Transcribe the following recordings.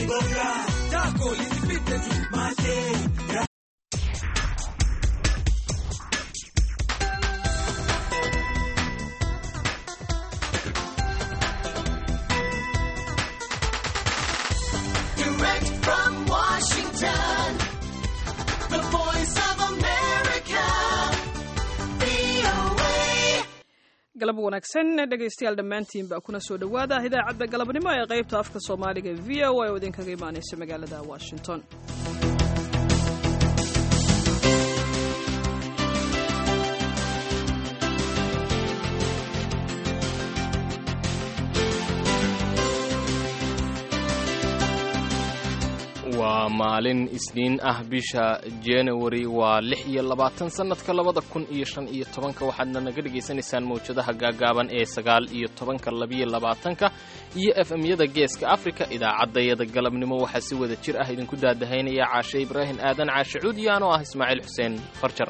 Direct from Washington, the voice of America, VOA. galab wanaagsan dhegaystayaal dhammaantiin baa kuna soo dhowaada idaacadda galabnimo ee qaybta afka soomaaliga v o a oo idinkaga imaanaysa magaalada washington waa maalin isniin ah bisha january waa lix iyo labaatan sannadka labada kun iyo shan iyo tobanka waxaadna naga dhagaysanaysaan mawjadaha gaagaaban ee sagaal iyo tobanka labiyo labaatanka iyo f m-yada geeska afrika idaacaddayada galabnimo waxaa si wada jir ah idinku daadahaynaya caashe ibraahim aadan caashe cuud iyo anoo ah ismaaciil xuseen farjar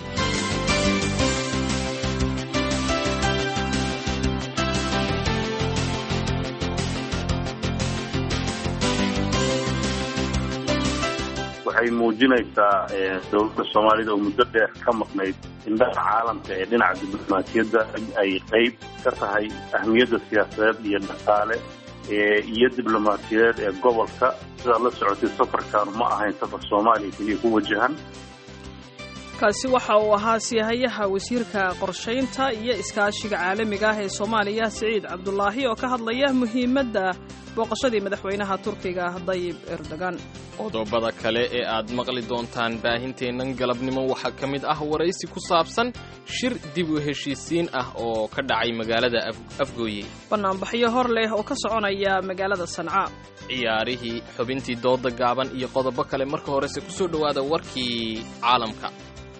waxay muujinaysaa dowladda soomaalida oo muddo dheer ka maqnayd indhaha caalamka ee dhinaca diblomaasiyadda ay qayb ka tahay ahmiyadda siyaasadeed iyo dhaqaale iyo diblomaasiyadeed ee gobolka sidaad la socotay safarkaanu ma ahayn safar soomaaliya keliya ku wajahan kaasi waxa uu ahaa siyahayaha wasiirka qorshaynta iyo iskaashiga caalamiga ah ee soomaaliya siciid cabdulaahi oo ka hadlaya muhiimadda booqashadii madaxweynaha turkiga dayib erdogan qodobada kale ee aad maqli doontaan baahinteennan galabnimo waxaa ka mid ah waraysi ku saabsan shir dib u heshiisiin ah oo ka dhacay magaalada afgooye bannaanbaxyo hor leh oo ka soconaya magaalada sanca ciyaarihii xubintii dooda gaaban iyo qodobo kale marka horese ku soo dhowaada warkii caalamka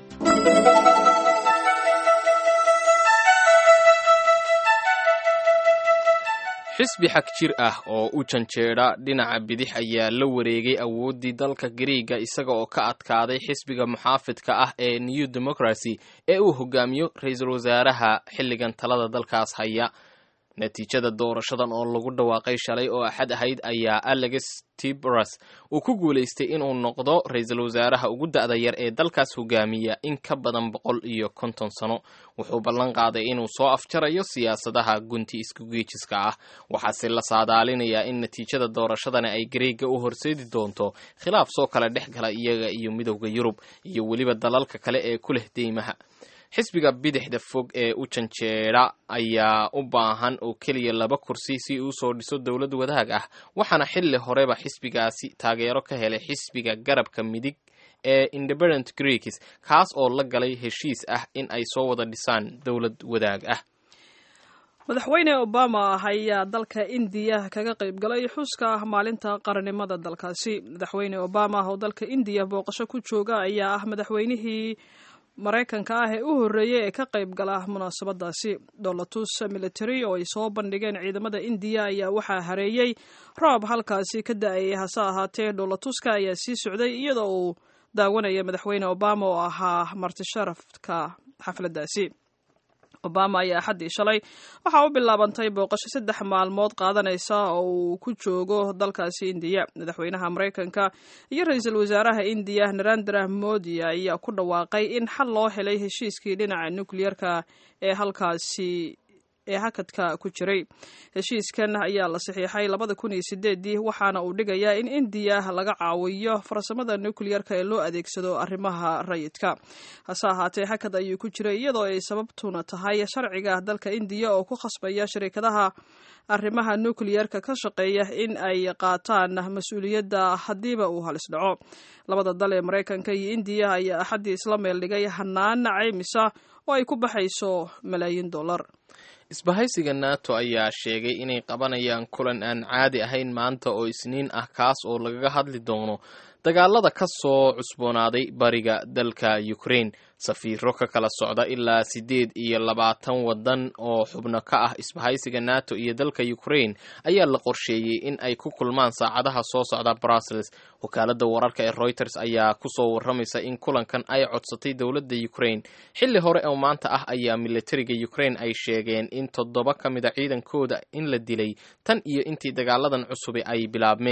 xisbi xag jir ah oo u janjeedha dhinaca bidix ayaa la wareegay awooddii dalka gariiga isaga oo ka adkaaday xisbiga muxaafidka ah ee new democracy ee uu hogaamiyo ra-iisul wasaaraha xilligan talada dalkaas haya natiijada doorashadan oo lagu dhawaaqay shalay oo axad ahayd ayaa alex tibras uu ku guulaystay inuu noqdo ra-iisul wasaaraha ugu da'da yar ee dalkaas hogaamiya in ka badan boqol iyo konton sano wuxuu ballan qaaday inuu soo afjarayo siyaasadaha gunti iskugeejiska ah waxaase la saadaalinayaa in natiijada doorashadani ay gareega u horseedi doonto khilaaf soo kala dhex gala iyaga iyo midowda yurub iyo weliba dalalka kale ee ku leh deymaha xisbiga bidixda fog ee u janjeedha ayaa u baahan oo keliya laba kursi si uu soo dhiso dowlad wadaag ah waxaana xilli horeba xisbigaasi taageero ka helay xisbiga garabka midig ee independent greeks kaas oo la galay heshiis ah in ay soo wada dhisaan dowlad wadaag ah madaxweyne obama ayaa dalka indiya kaga qayb galay xuska maalinta qarannimada dalkaasi madaxweyne obama oo dalka indiya booqasho ku jooga ayaa ah madaxweynihii maraykanka ah ee u horreeyey ee ka qayb gala munaasabadaasi dolatus military oo ay soo bandhigeen ciidamada indiya ayaa waxaa hareeyey roob halkaasi ka da-ayay hase ahaatee dholatuska ayaa sii socday iyadoo uu daawanaya madaxweyne obama oo ahaa martisharafka xafladdaasi obama ayaa axaddii shalay waxaa u bilaabantay booqasho saddex maalmood qaadanaysa oo uu ku joogo dalkaasi indiya madaxweynaha maraykanka iyo ra-iisul wasaaraha indiya narendra modi ayaa ku dhawaaqay in xal loo helay heshiiskii dhinaca nukliyerka ee halkaasi ee hakadka ku jiray heshiiskan ayaa la saxiixay labada kun iyo sideedii waxaana uu dhigayaa in indiya laga caawiyo farsamada nukliyerka ee loo adeegsado arrimaha rayidka hase ahaatee hakad ayuu ku jiray iyadoo ay sababtuna tahay sharciga dalka indiya oo ku khasbaya shirikadaha arrimaha nukliyerka ka shaqeeya in ay qaataan mas-uuliyadda haddiiba uu halis dhaco labada dal ee maraykanka iyo indiya ayaa axaddii isla meel dhigay hanaan caymisa oo ay ku baxayso malaayiin dollar isbahaysiga nato ayaa sheegay inay qabanayaan kulan aan caadi ahayn maanta oo isniin ah kaas oo lagaga hadli doono dagaalada ka soo cusboonaaday bariga dalka ukraine safiiro ka kala socda ilaa siddeed iyo labaatan waddan oo xubno ka ah isbahaysiga nato iyo dalka ukraine ayaa la qorsheeyey in ay ku kulmaan saacadaha soo socda brussels wakaaladda wararka ee reuters ayaa kusoo warramaysa in kulankan ay codsatay dowladda ukraine xilli hore oo maanta ah ayaa militariga ukraine ay sheegeen in toddoba ka mida ciidankooda in la dilay tan iyo intii dagaaladan cusubi ay bilaabmeen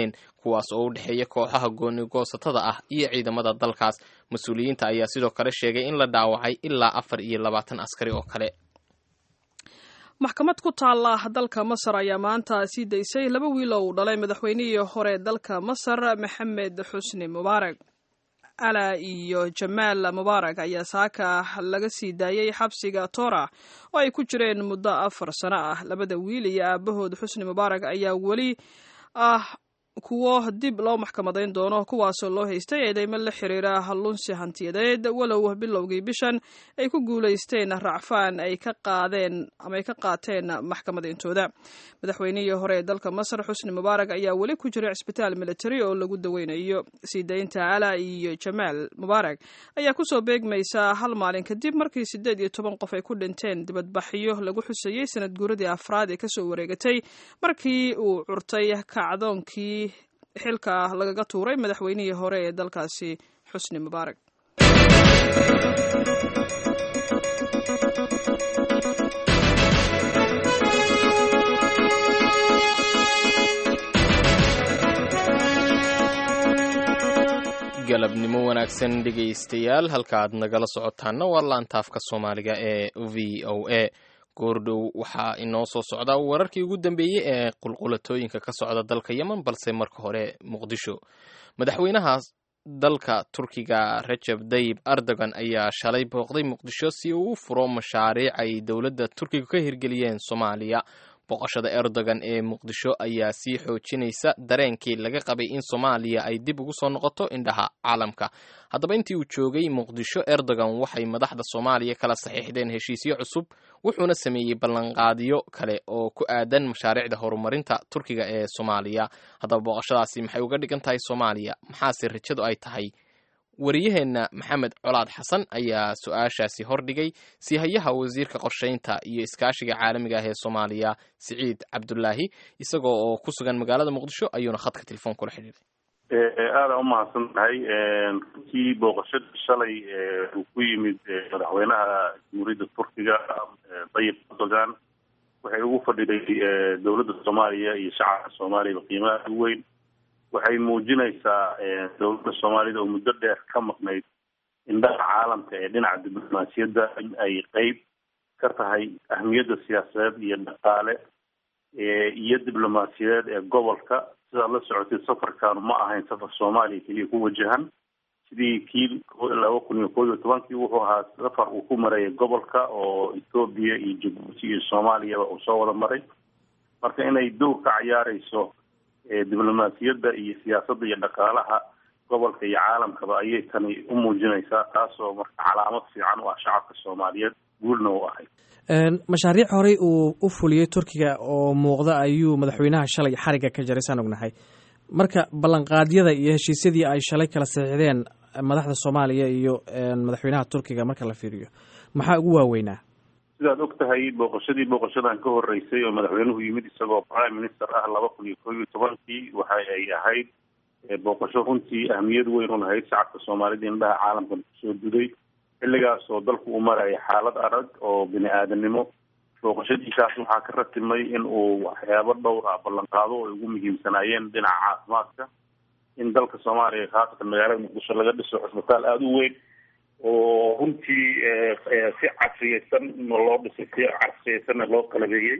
kuwaas oo u dhexeeya kooxaha goonigoosatada ah iyo ciidamada dalkaas mas-uuliyiinta ayaa sidoo kale sheegay in la dhaawacay ilaa afar iyo labaatan askari oo kale maxkamad ku taalla dalka masar ayaa maanta sii daysay laba wiil oo uu dhalay madaxweynihii hore dalka masar maxamed xusni mubaarak ala iyo jamaal mubaarak ayaa saaka laga sii daayey xabsiga toora oo ay ku jireen muddo afar sano ah labada wiil iyo aabahood xusni mubaarak ayaa weli ah kuwo dib loo maxkamadayn doono kuwaasoo loo haystay eedeymo la xiriira lunsi hantiyadeed walow bilowgii bishan ay ku guulaysteen racfaan ay ka qaadeen ama ay ka qaateen maxkamadeyntooda madaxweynihii hore ee dalka masar xusni mubaarak ayaa weli ku jira cisbitaal military oo lagu daweynayo sii daynta ala iyo jamaal mubaarak ayaa kusoo beegmaysa hal maalin kadib markii siddeed iyo toban qof ay ku dhinteen dibadbaxyo lagu xusayey sanad guuradii afraad ee kasoo wareegatay markii uu curtay kacdoonkii xilka lagaga tuuray madaxweynihii hore ee dalkaasi xusni mubaarak galabnimo wanaagsan dhegaystayaal halka aad nagala socotaana waa laantaafka soomaaliga ee v o a goordhow waxaa inoo soo socda wararkii ugu dambeeyey ee qulqulatooyinka ka socda dalka yemen balse marka hore muqdisho madaxweynaha dalka turkiga rajab dayib erdogan ayaa shalay booqday muqdisho si uu u furo mashaariic ay dowladda turkiga ka hirgeliyeen soomaaliya booqashada erdogan ee muqdisho ayaa sii xoojinaysa dareenkii laga qabay in soomaaliya ay dib ugu soo noqoto indhaha caalamka haddaba intii uu joogay muqdisho erdogan waxay madaxda soomaaliya kala saxiixdeen heshiisyo cusub wuxuuna sameeyey ballanqaadyo kale oo ku aadan mashaariicda horumarinta turkiga ee soomaaliya haddaba booqashadaasi maxay uga dhigan tahay soomaaliya maxaase rajadu ay tahay wariyaheenna maxamed colaad xasan ayaa su-aashaasi hordhigay siihayaha wasiirka qorsheynta iyo iskaashiga caalamiga ah ee soomaaliya siciid cabdulaahi isagoo oo ku sugan magaalada muqdisho ayuuna khadka telefoon kula xidhiiray aada umahadsan tahay runtii booqashadii shalay uu ku yimid madaxweynaha jamhuuriyadda turkiga dayib erdogan waxay ugu fadhiday dowladda soomaaliya iyo shacabka soomaaliya qiimaha u weyn waxay muujinaysaa dowladda soomaalida oo muddo dheer ka maqnayd indhaha caalamka ee dhinaca diblomaasiyadda in ay qeyb ka tahay ahmiyadda siyaasadeed iyo dhaqaale iyo diblomaasiyadeed ee gobolka sidaad la socotay safarkaanu ma ahayn safar soomaaliya keliya ku wajahan sidii kii laba kun iyo koob iyo tobankii wuxuu ahaa safar uu ku marayay gobolka oo ethoobiya iyo jabuuti iyo soomaaliyaba uu soo wada maray marka inay dowr ka cayaareyso diblomaasiyadda iyo siyaasadda iyo dhaqaalaha gobolka iyo caalamkaba ayay tani u muujinaysaa taasoo marka calaamad fiican u ah shacabka soomaaliyeed guulna u ahayd mashaariic horey uu u fuliyey turkiga oo muuqda ayuu madaxweynaha shalay xariga ka jaray saan ognahay marka ballanqaadyada iyo heshiisyadii ay shalay kala saxiixdeen madaxda soomaaliya iyo madaxweynaha turkiga marka la fiiriyo maxaa ugu waaweynaa sidaad og tahay booqashadii booqashadan ka horeysay oo madaxweynuhu yimid isagoo prime minister ah laba kun iyo koob iyo tobankii waxa ay ahayd booqasho runtii ahmiyad weyn u lahayd shacabka soomaalida indhaha caalamkan kusoo duday xilligaas oo dalku uu maraya xaalad adag oo bini aadanimo booqashadiisaas waxaa ka ratimay in uu waxyaabo dhowr ah ballanqaado oo ay ugu muhiimsanaayeen dhinaca caafimaadka in dalka soomaaliya khaasatan magaalada muqdisho laga dhiso cusbitaal aada u weyn oo runtii si casriyeysan loo dhisay si casriyeysanna loo qalabeeyey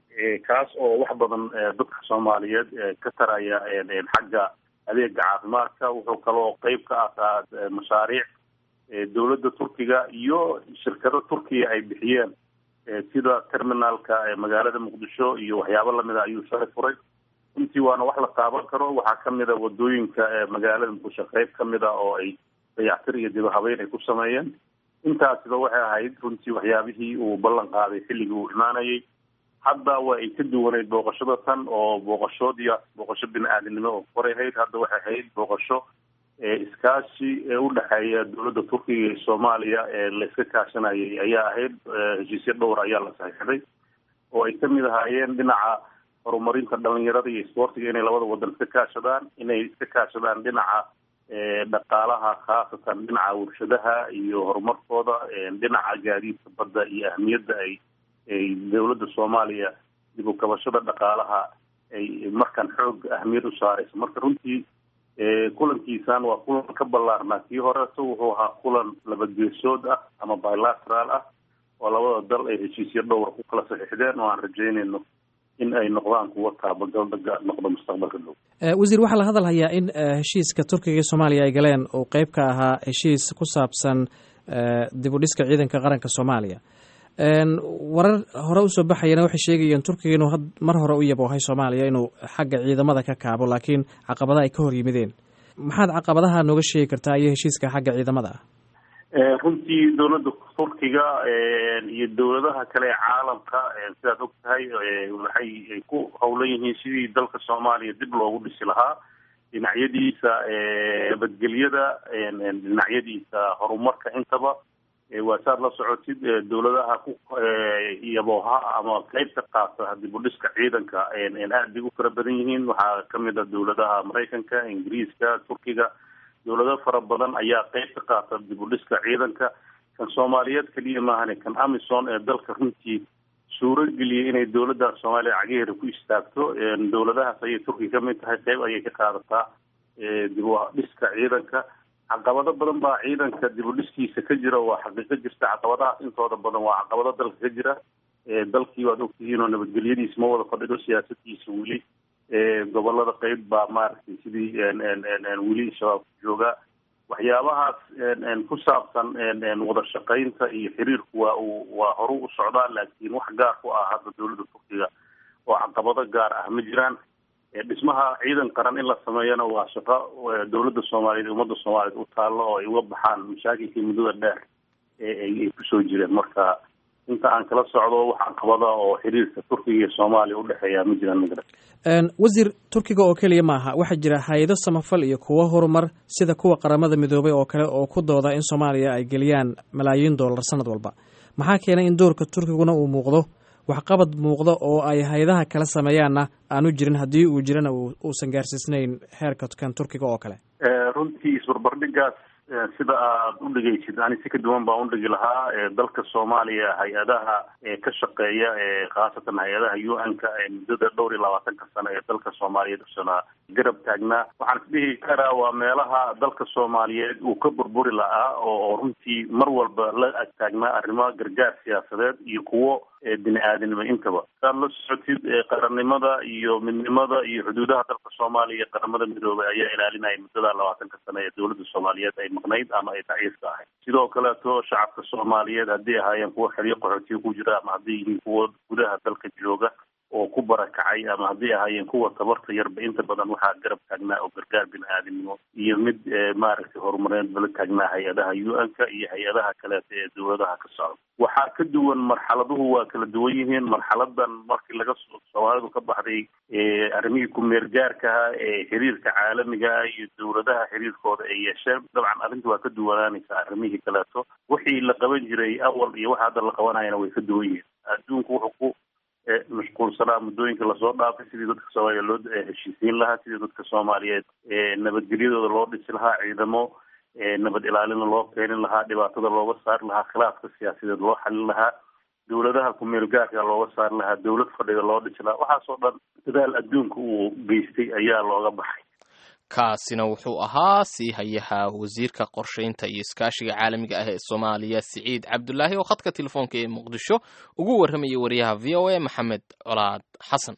kaas oo wax badan dadka soomaaliyeed ka taraya xagga adeega caafimaadka wuxuu kaloo qeyb ka ahaa mashaariic dowladda turkiga iyo shirkado turkiya ay bixiyeen sida terminalka magaalada muqdisho iyo waxyaabo lamida ayuu shalay furay runtii waana wax la taaban karo waxaa kamid a wadooyinka magaalada muqdisho qeyb kamid a oo ay dayactir iyo diba habeyn ay ku sameeyeen intaasiba waxay ahayd runtii waxyaabihii uu ballan qaaday xilligii uu imaanayay hadda waa ay ka duwaneyd booqashada tan oo booqashoodii booqasho bini aadamnimo oo koray ahayd hadda waxay ahayd booqasho iskaashi ee u dhexeeya dowladda turkiga iyo soomaaliya ee la iska kaashanayay ayaa ahayd heshiisyo dhowr ayaa la saxiixday oo ay kamid ahaayeen dhinaca horumarinta dhalinyarada iyo isboortiga inay labada wadan iska kaashadaan inay iska kaashadaan dhinaca dhaqaalaha khaasatan dhinaca warshadaha iyo horumarkooda dhinaca gaadiidka badda iyo ahmiyadda ay ay dowladda soomaaliya dib u kabashada dhaqaalaha ay markaan xoog ahmiyad u saarayso marka runtii kulankiisan waa kulan ka ballaarnaa kii horeto wuxuu ahaa kulan labageesood ah ama bilateral ah oo labada dal ay heshiisyo dhowr ku kala saxiixdeen oo aan rajeynayno in ay noqdaan kuwa taabagaldaga noqdo mustaqbalka dhow wasiir waxaa la hadal hayaa in heshiiska turkiga iyo soomaaliya ay galeen uu qeyb ka ahaa heshiis ku saabsan dib u dhiska ciidanka qaranka soomaaliya warar hore usoo baxayana waxay sheegayeen turkiga inuu mar hore u yaboohay soomaaliya inuu xagga ciidamada ka kaabo laakiin caqabada ay ka hor yimideen maxaad caqabadaha nooga sheegi kartaa iyo heshiiska xagga ciidamada ah runtii dowladda turkiga iyo dowladaha kale ee caalamka sidaad og tahay waxay ku howlan yihiin sidii dalka soomaaliya dib loogu dhisi lahaa dhinacyadiisa nabadgelyada dhinacyadiisa horumarka intaba waa saad la socotid dowladaha ku yabooha ama qeyb ka qaata dib u dhiska ciidanka aad bay u fara badan yihiin waxaa kamid a dowladaha maraykanka ingiriiska turkiga dowlado fara badan ayaa qeyb ka qaata dib u dhiska ciidanka kan soomaaliyeed keliya maahane kan amison ee dalka runtii suuro geliyay inay dowladda soomaaliya cagaheeda ku istaagto dowladahaas ayay turkiga kamid tahay qeyb ayay ka qaadataa dib u dhiska ciidanka caqabado badan baa ciidanka dib u dhiskiisa ka jira waa xaqiiqo jirta caqabadahaas intooda badan waa caqabado dalka ka jira dalkii waad ogtihiin oo nabadgelyadiisa ma wada fadhido siyaasadiisa weli gobolada qeyb baa maaragtay sidii weli shabaab jooga waxyaabahaas ku saabsan wada shaqaynta iyo xiriirku waa uu waa horu u socdaa laakiin wax gaar ku ah hadda dowladda turkiga oo caqabado gaar ah ma jiraan dhismaha ciidan qaran in la sameeyana waa shaqo dowladda soomaaliyeed ummadda soomaaliyeed u taallo oo ay uga baxaan mashaakilkii muddada dheer eeay kusoo jireen marka inta aan kala socdo wax caqabada oo xiriirka turkiga iyo soomaaliya udhexeeya ma jiraan magara wasiir turkiga oo keliya maaha waxaa jira hay-ado samafal iyo kuwo horumar sida kuwa qaramada midoobay oo kale oo ku dooda in soomaaliya ay geliyaan malaayiin dollar sanad walba maxaa keenay in doorka turkiguna uu muuqdo waxqabad muuqda oo ay hay-adaha kala sameeyaanna aanu jirin haddii uu jirana uusan gaarsiisnayn heerka kan turkiga oo kale runtii isbarbardhigaas sida aad u dhegeysid ani si ka duwan baan u dhigi lahaa dalka soomaaliya hay-adaha ka shaqeeya khaasatan hay-adaha u n-ka muddada dhowr iyo labaatanka sano ee dalka soomaaliyeed usana garab taagnaa waxaan isdhihi karaa waa meelaha dalka soomaaliyeed uu ka burburi lahaa oo runtii mar walba la ag taagnaa arrimo gargaar siyaasadeed iyo kuwo bini aadanimo intaba saad la socotid qarannimada iyo midnimada iyo xuduudaha dalka soomaaliya iyo qaramada midoobay ayaa ilaalinaya muddada labaatanka sano ee dowladda soomaaliyeed ay maqnayd ama ay daciifka ahayd sidoo kaleeto shacabka soomaaliyeed haddii ahaayeen kuwa xeryo qaxootiga ku jira ama hadday yihiin kuwa gudaha dalka jooga oo ku barakacay ama haddii ahaayeen kuwa tabarta yarba inta badan waxaa garab taagnaa oo gargaar bini aadamnimo iyo mid maaragtay horumareed bala taagnaa hay-adaha u n-ka iyo hay-adaha kaleeta ee dowladaha ka socda waxaa ka duwan marxaladuhu waa kala duwan yihiin marxaladan markii laga soomaalidu ka baxday arrimihii ku-meergaarkaha ee xiriirka caalamigaha iyo dowladaha xiriirkooda ay yeesheen dabcan arrinta waa ka duwanaanaysa arrimihii kaleeto wixii la qaban jiray awal iyo waxa hadda la qabanayana way ka duwan yihiin adduunku wuxuu ku mashquulsanaa muddooyinka lasoo dhaafay sidii dadka soomaaliya loo heshiisiin lahaa sidii dadka soomaaliyeed nabadgelyadooda loo dhisi lahaa ciidamo nabad ilaalina loo keenin lahaa dhibaatada looga saari lahaa khilaafka siyaasadeed loo xalin lahaa dowladaha ku-meel gaarka looga saari lahaa dowlad fadhiga loo dhisi lahaa waxaasoo dhan dadaal adduunka uu geystay ayaa looga baxay kaasina wuxuu ahaa sii hayaha wasiirka qorshaynta iyo iskaashiga caalamiga ah ee soomaaliya siciid cabdulaahi oo khadka telefoonka ee muqdisho ugu warramaya wariyaha v o a maxamed colaad xasan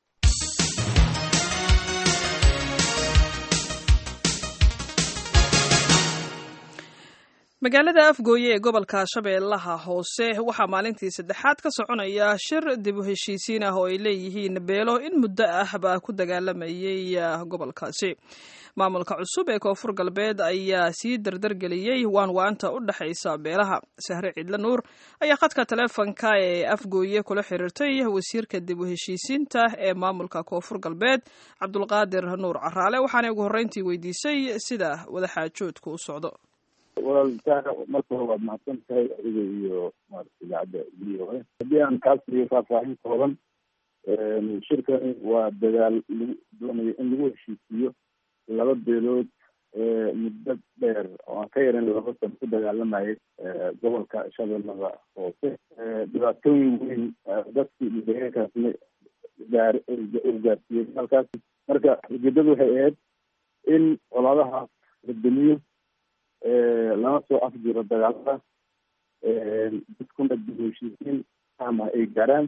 magaalada afgooye ee gobolka shabeellaha hoose waxaa maalintii saddexaad ka soconaya shir dib u heshiisiin ah oo ay leeyihiin beelo in muddo ah baa ku dagaalamayay gobolkaasi maamulka cusub ee koonfur galbeed ayaa sii dardargeliyey waanwaanta u dhexaysa beelaha sahre ciidle nuur ayaa khadka taleefonka ee afgooye kula xiriirtay wasiirka dib u heshiisiinta ee maamulka koonfur galbeed cabdulqaadir nuur caraale waxaanay ugu horreyntii weydiisay sida wadaxaajoodku u socdo walaalitaana marka hore waad mahadsan tahay adiga iyo maarata idaacadda v o a haddii aan kaa siiyo faahfaahin kooban shirkani waa dadaal lagu doonayo in lagu heshiisiiyo laba beelood muddo dheer oo aan ka yaran laba san ku dagaalamayay gobolka shabeellada hoose dhibaatooyin weyn dadkii deegaankaasna gaar uu gaarsiiyey halkaas marka ujeedadu waxay ahayd in colaadahaas la demiyo lana soo afjiro dagaalada dadkuna dib u heshiisiin ama ay gaaraan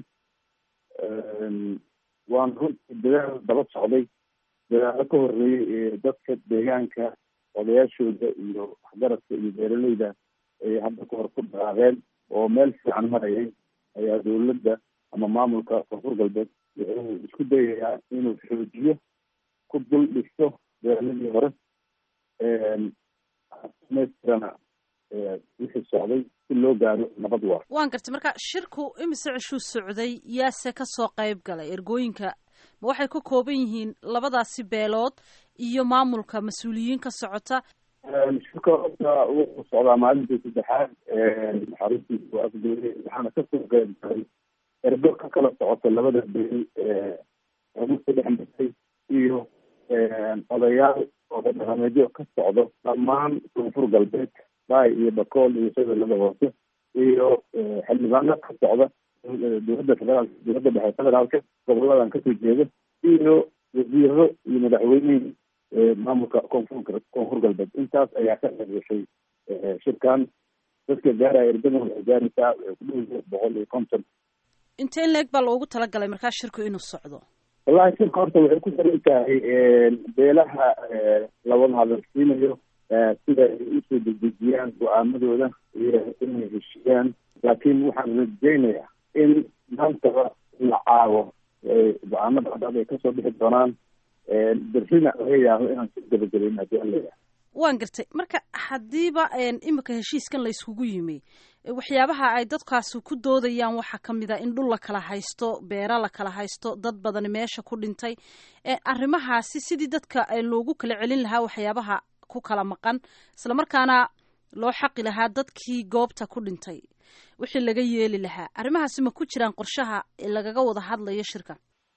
waana runtii dadaal daba socday dadaalo ka horeeyey ee dadka deegaanka odayaashooda iyo waxgaradka iyo beeraleyda ay hadda ka hor ku dhaqaaqeen oo meel fiican marayay ayaa dawladda ama maamulka koonfur galbeed wuxuu isku dayayaa inuu xoojiyo ku dul dhigto beeraladii hore dhamaystirana wixii socday si loo gaaro nabad waar waan gartay marka shirku imise cishuu socday yaase kasoo qayb galay ergooyinka ma waxay ka kooban yihiin labadaasi beelood iyo maamulka mas-uuliyiin ka socota shirka horta wuxuu socdaa maalintii saddexaad xaruntiisa waa afgeeyey waxaana kasoo qayb galay ergo ka kala socota labada beel muska dhex martay iyo odayaal oda dhaqameedyo ka socdo dhammaan koonfur galbeed bay iyo bakool iyo shabeellada hoose iyo xildhibaano ka socda dowladda federaalka dowladda dhexe federaalka goboladan kasoo jeeda iyo wasiiro iyo madaxweynihii maamulka koonfur koonfur galbeed intaas ayaa ka qayb gashay shirkan dadka gaaraya ergadan waxay gaaraysaa waxay ku dhoweysa boqol iyo konton intee in leeg baa loogu talagalay markaa shirku inuu socdo wallahi shirka horta waxay ku daran tahay beelaha lawada hadalsiinayo sida ay usoo degdejiyaan go-aamadooda iyo inay heshiiyaan laakiin waxaan rajeynayaa in maantaba la caawo go-aamada hadhaad ay kasoo bixi doonaan berrina laga yaabo inaan si gabagabayn haddii an leeyahay waan gartay marka haddiiba imika heshiiskan la yskugu yimi waxyaabaha ay dadkaasi ku doodayaan waxaa ka mid a in dhul la kala haysto beera la kala haysto dad badani meesha ku dhintay arrimahaasi sidii dadka loogu kala celin lahaa waxyaabaha ku kala maqan islamarkaana loo xaqi lahaa dadkii goobta ku dhintay wixii laga yeeli lahaa arrimahaasi ma ku jiraan qorshaha lagaga wada hadlayo shirka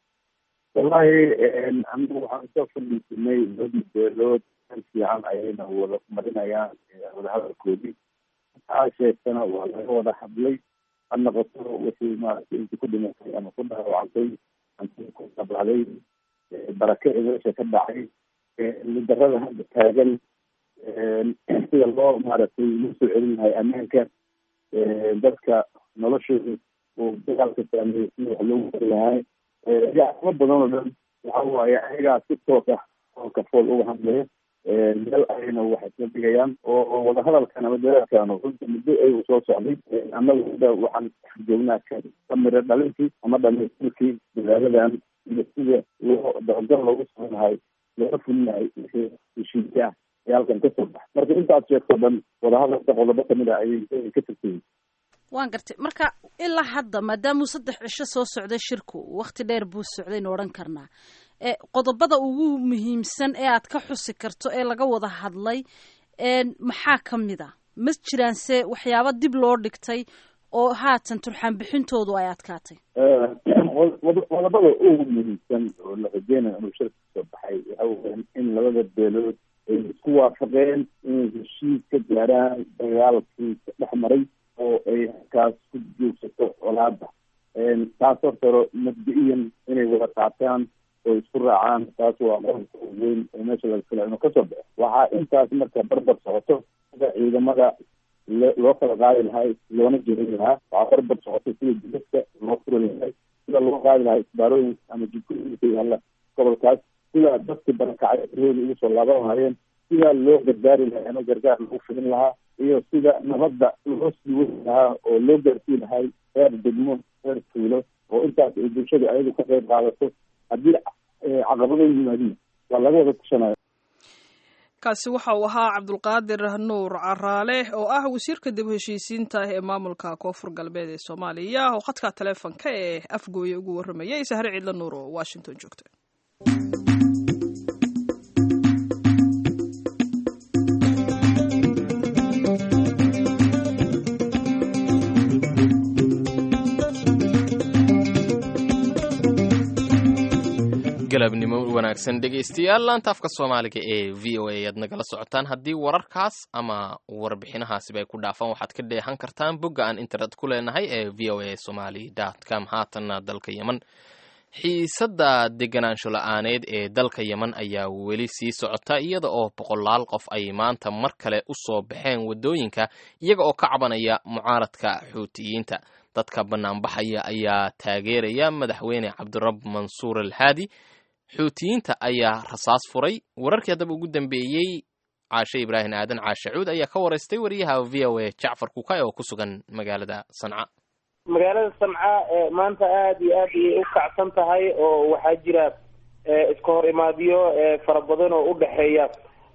wallahi anigu waxaan soo fadhiisanay laba beelood hal fiican ayayna wada marinayaan wadahadalkoodii aa sheegtana waa laga wada hadlay ha noqoto wixii maaragtay intii ku dhimatay ama ku dhaawacantay antii ku dhablacday barake meesha ka dhacay lidarada hadda taagan sida loo maaragtay loo soo celin lahay ammaanka dadka noloshooda uu dagaalka saameeyey sida wax loogu wari lahay yacamo badan oo dhan waxa waaye ayagaa si toos ah oo kafool uga hadlaya meel ayayna wax isla dhigayaan oo wadahadalkan ama dagaalkan runta muddo ay soo socday annagu hadda waxaan joognaa kamira dhalintii ama dhamaystirkii magaaladan iyo sida loo dabagal loogu samayn lahay looga fulin lahay wixii heshiisya ah ee halkan kasoo bax marka intaad sheegto dhan wadahadalka qodobo kamid a ayay ka tagtay waan gartay marka ilaa hadda maadaamuu saddex cisho soo socday shirku wakti dheer buu socdaynu odhan karnaa qodobada ugu muhiimsan ee aad ka xusi karto ee laga wada hadlay maxaa ka mid a ma jiraanse waxyaaba dib loo dhigtay oo haatan turxaan bixintoodu ay adkaatay qodobada ugu muhiimsan oo la rajeynayo inuu shirka kasoo baxay waxa weya in labada beelood ay isku waafaqeen inay heshiis ka gaaraan dagaalkii ka dhex maray oo ay halkaas ku joogsato colaada taas hortaro mabdi-iyan inay wada qaataan oo isku raacaan taas waa qodobka weyn oo meesha laga fila inuu kasoo baxo waxaa intaas marka barbar socoto sida ciidamada loo kala qaadi lahay loona jerin lahaa waxaa barbar socoto sida jidadka loo furi lahay sida loo qaadi lahaa isbaarooyin ama jidkooyinka yaalla gobolkaas sida dadki barakacay rooda ugu soo laaban lahaayeen sida loo gargaari lahay ama gargaar lagu fidin lahaa iyo sida nabadda loo sii wadi lahaa oo loo gaarsii lahay reer degmo reer tuulo oo intaas ay bulshada ayadu ka qayb qaadato haddii caqabado yimaadiin waa laga wada tashanaya kaasi waxa uu ahaa cabdulqaadir nuur caraale oo ah wasiirka dib u heshiisiinta ee maamulka koonfur galbeed ee soomaaliya oo khadka taleefonka ee afgooye ugu warramayay sahre ciidla nuur oo washington joogta galabnimo wanaagsan dhegaystayaal laanta afka soomaaliga ee v o a ayaad nagala socotaan haddii wararkaas ama warbixinahaasiba ay ku dhaafaan waxaad ka dheehan kartaan bogga aan internet ku leenahay ee v o a somaly com haatanna dalka yemen xiisadda deganaansho la-aaneed ee dalka yemen ayaa weli sii socota iyada oo boqolaal qof ay maanta mar kale u soo baxeen waddooyinka iyaga oo ka cabanaya mucaaradka xuutiyiinta dadka bannaanbaxaya ayaa taageeraya madaxweyne cabdirab mansuur alhaadi xuutiyiinta ayaa rasaas furay wararkii haddaba ugu dambeeyey caashe ibraahim aadan caashe cuud ayaa ka waraystay wariyaha v o a jacfar kukay oo ku sugan magaalada sanca magaalada sanca maanta aada iyo aad ayay u kacsan tahay oo waxaa jira iska hor imaadyo fara badan oo u dhexeeya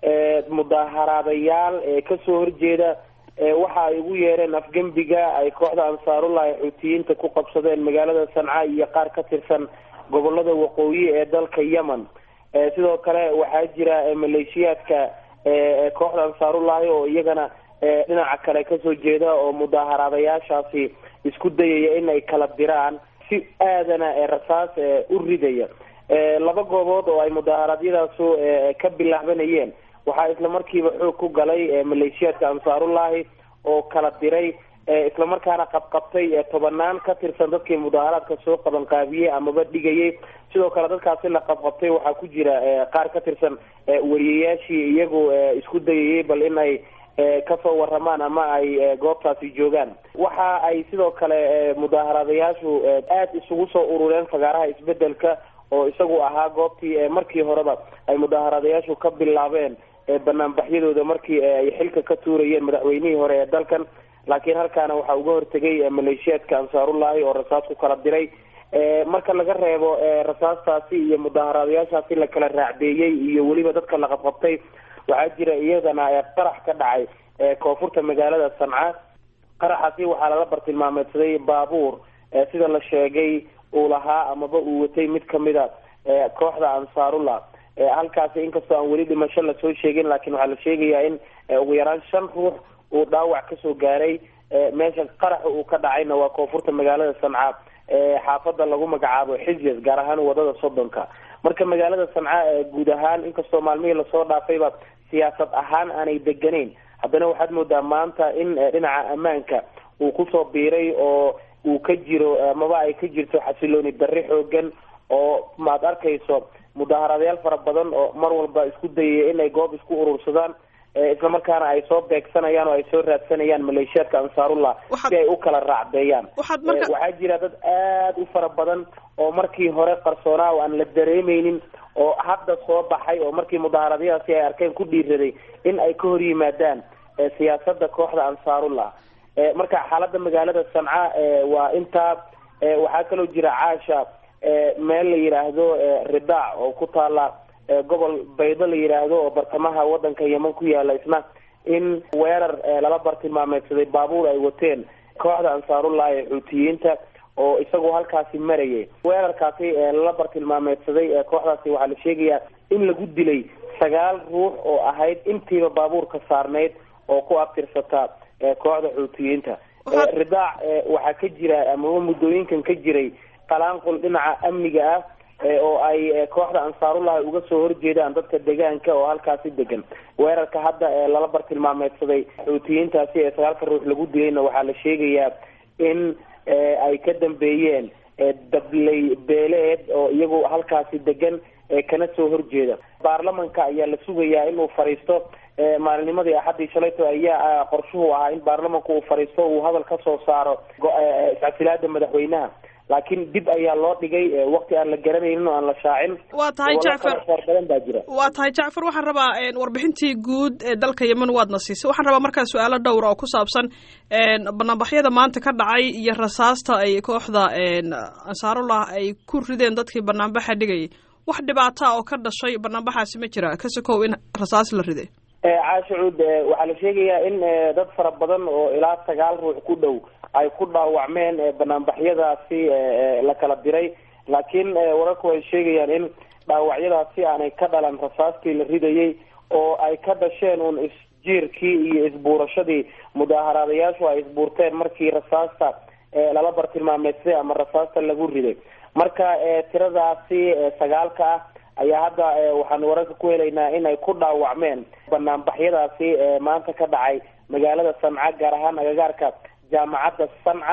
mudaaharaadayaal kasoo horjeeda waxa ay ugu yeereen afgembiga ay kooxda ansaarullahi xuutiyiinta ku qabsadeen magaalada sanca iyo qaar ka tirsan gobolada waqooyi ee dalka yemen sidoo kale waxaa jira maleeshiyaadka kooxda ansaarullahi oo iyagana dhinaca kale kasoo jeeda oo mudaaharaadayaashaasi isku dayaya in ay kala diraan si aadana rasaas u ridaya laba goobood oo ay mudaaharaadyadaasu ka bilaabanayeen waxaa isla markiiba xoog ku galay maleeshiyaadka ansaarullahi oo kala diray islamarkaana qabqabtay tobanaan ka tirsan dadkii mudaaharaadka soo qabanqaabiyey amaba dhigayay sidoo kale dadkaasi la qabqabtay waxaa ku jira qaar ka tirsan wariyayaashii iyagu isku dayayay bal in ay kasoo waramaan ama ay goobtaasi joogaan waxa ay sidoo kale mudaaharaadayaashu aada isugu soo urureen fagaaraha isbedelka oo isagu ahaa goobtii markii horeba ay mudaaharaadayaashu ka bilaabeen banaanbaxyadooda markii ay xilka ka tuurayeen madaxweynihii hore ee dalkan laakiin halkaana waxaa uga hortegay maleeshiyaadka ansaarullahi oo rasaas ku kala diray marka laga reebo rasaastaasi iyo mudaaharaadayaashaasi la kala raacdeeyey iyo weliba dadka la qabqabtay waxaa jira iyadana qarax ka dhacay koonfurta magaalada sanca qaraxaasi waxaa lala bartilmaameedsaday baabuur sida la sheegay uu lahaa amaba uu watay mid kamida kooxda ansaarullah halkaasi inkastoo aan weli dhimasho lasoo sheegin laakiin waxaa la sheegayaa in ugu yaraan shan ruux uu dhaawac kasoo gaaray meesha qaraxa uu ka dhacayna waa koonfurta magaalada sanca xaafada lagu magacaabo xijaz gaar ahaan wadada soddonka marka magaalada sanca guud ahaan inkastoo maalmihii lasoo dhaafayba siyaasad ahaan aanay deganeyn haddana waxaad moodaa maanta in dhinaca ammaanka uu kusoo biiray oo uu ka jiro amaba ay ka jirto xasilooni darri xoogan oo maad arkayso mudaaharaadayaal fara badan oo mar walba isku dayaya inay goob isku urursadaan islamarkaana ay soo beegsanayaan oo ay soo raadsanayaan maleeshiyaadka ansaarullah si ay u kala raacdeeyaan waxaa jira dad aada u fara badan oo markii hore qarsoonaa oo aan la dareemeynin oo hadda soo baxay oo markii mudaaharadyadaasi ay arkeen ku dhiiraday in ay ka hor yimaadaan siyaasada kooxda ansaarullah marka xaalada magaalada sanca waa intaa waxaa kaloo jira caasha meel la yidhaahdo ridaac oo ku taala gobol baydo la yidhaahdo oo bartamaha wadanka yeman ku yaala isna in weerar lala bartilmaameedsaday baabuur ay wateen kooxda ansaarullah ee xuutiyiinta oo isagoo halkaasi marayay weerarkaasi lala bartilmaameedsaday kooxdaasi waxaa la sheegayaa in lagu dilay sagaal ruux oo ahayd intiiba baabuurka saarneyd oo ku abtirsata kooxda xuutiyiinta ridaac waxaa ka jira amaba muddooyinkan ka jiray qalaanqul dhinaca amniga ah oo ay kooxda ansaarullahi uga soo horjeedaan dadka deegaanka oo halkaasi degan weerarka hadda lala bartilmaameedsaday xuutiyiintaasi ee sagaalka ruux lagu dilayna waxaa la sheegayaa in ay ka dambeeyeen dabley beeleed oo iyagu halkaasi degan kana soo horjeeda baarlamanka ayaa la sugayaa inuu fadhiisto maalinnimadii axaddii shalayto ayaa qorshuhu ahaa in baarlamanku uu fadhiisto uu hadal ka soo saaro iscasilaada madaxweynaha laakiin dib ayaa loo dhigay waqti aan la garanaynin oo aan la shaacin waa tahay jacfar badan baa jira waa tahay jacfar waxaan rabaa warbixintii guud ee dalka yemen waadna siisay waxaan rabaa markaa su-aalo dhowra oo ku saabsan banaanbaxyada maanta ka dhacay iyo rasaasta ay kooxda ansaarullah ay ku rideen dadkii banaanbaxa dhigayay wax dhibaata oo ka dhashay banaanbaxaasi ma jira kasakow in rasaas la riday caashicuud waxaa la sheegayaa in dad fara badan oo ilaa sagaal ruux ku dhow ay ku dhaawacmeen banaanbaxyadaasi la kala diray laakiin wararku ay sheegayaan in dhaawacyadaasi aanay ka dhalan rasaastii la ridayay oo ay ka dhasheen uun isjiirkii iyo isbuurashadii mudaaharaadayaashu ay isbuurteen markii rasaasta lala bartilmaameedsaday ama rasaasta lagu riday marka tiradaasi sagaalka ah ayaa hadda waxaan wararka ku helaynaa in ay ku dhaawacmeen banaanbaxyadaasi maanta ka dhacay magaalada sanca gaar ahaan agagaarka jaamacadda sanca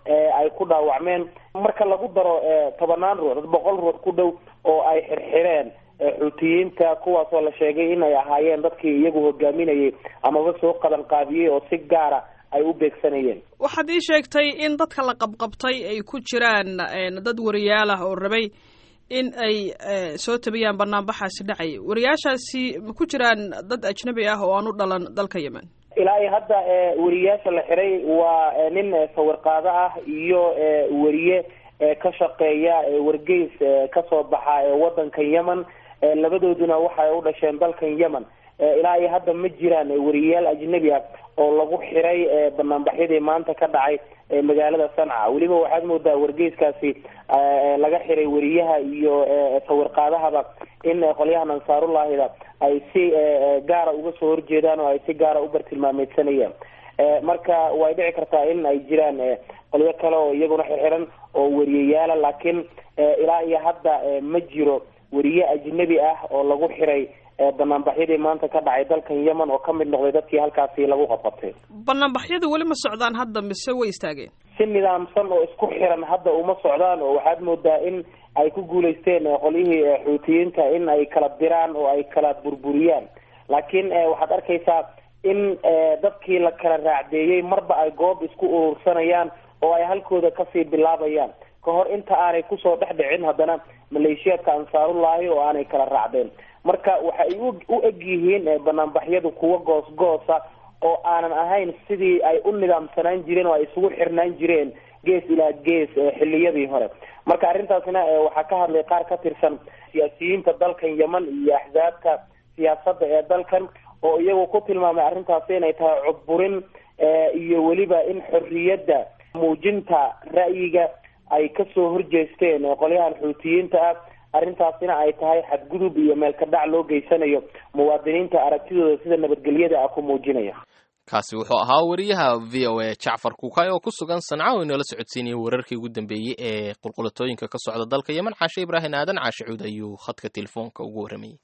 ay ku dhaawacmeen marka lagu daro tobanaan ruux dad boqol ruux ku dhow oo ay xirxireen xuutiyiinta kuwaasoo la sheegay in ay ahaayeen dadkii iyagu hogaaminayay amaba soo qaban qaabiyey oo si gaara ay u beegsanayeen waxaad ii sheegtay in dadka la qabqabtay ay ku jiraan dad wariyaal ah oo rabay in ay soo tabiyaan banaanbaxaasi dhacay wariyaashaasi ma ku jiraan dad ajnabi ah oo aan u dhalan dalka yemen ilaa iyo hadda wariyaasha la xiray waa nin sawirqaado ah iyo wariye ka shaqeeya wargeys kasoo baxa wadanka yemen labadooduna waxay u dhasheen dalkan yemen ilaa iyo hadda ma jiraan wariyayaal ajnabi ah oo lagu xiray banaanbaxyadii maanta ka dhacay magaalada sanca weliba waxaad moodaa wargeyskaasi laga xiray wariyaha iyo sawirqaadahaba in qolyahan ansaarullahida ay si gaara uga soo horjeedaan oo ay si gaara u bartilmaameysanayaan marka way dhici kartaa in ay jiraan qolyo kale oo iyaguna xirxiran oo wariyayaala laakiin ilaa iyo hadda ma jiro wariye ajnabi ah oo lagu xiray banaanbaxyadii maanta ka dhacay dalkan yemen oo ka mid noqday dadkii halkaasi lagu qabqabtay banaanbaxyadu weli ma socdaan hadda mise way istaageen si nidaamsan oo isku xiran hadda uma socdaan oo waxaad moodaa in ay ku guulaysteen qolyihii xuutiyiinta in ay kala diraan oo ay kala burburiyaan laakiin waxaad arkaysaa in dadkii la kala raacdeeyey marba ay goob isku urursanayaan oo ay halkooda kasii bilaabayaan ka hor inta aanay kusoo dhex dhicin haddana maleeshiyaadka ansaarullaahi oo aanay kala raacdeen marka waxay u eg yihiin banaanbaxyadu kuwa goos-goosa oo aanan ahayn sidii ay u nidaamsanaan jireen oo ay isugu xirnaan jireen gees ilaa gees xiliyadii hore marka arrintaasna waxaa ka hadlay qaar ka tirsan siyaasiyiinta dalkan yemen iyo axsaabta siyaasadda ee dalkan oo iyagu ku tilmaamay arrintaasi inay tahay cudburin iyo weliba in xorriyadda muujinta ra'yiga ay kasoo horjeesteen qolyahan xuutiyiinta ah arrintaasina ay tahay xadgudub iyo meelka dhac loo geysanayo muwaadiniinta aragtidooda sida nabadgelyada ah ku muujinaya kaasi wuxuu ahaa wariyaha v o a jacfar kuukay oo ku sugan sanca oo inoola socodsiinayay wararkii ugu dambeeyey ee qulqulatooyinka ka socda dalka yemen caashe ibraahim aadan caashe cuud ayuu khadka telefoonka ugu warramayey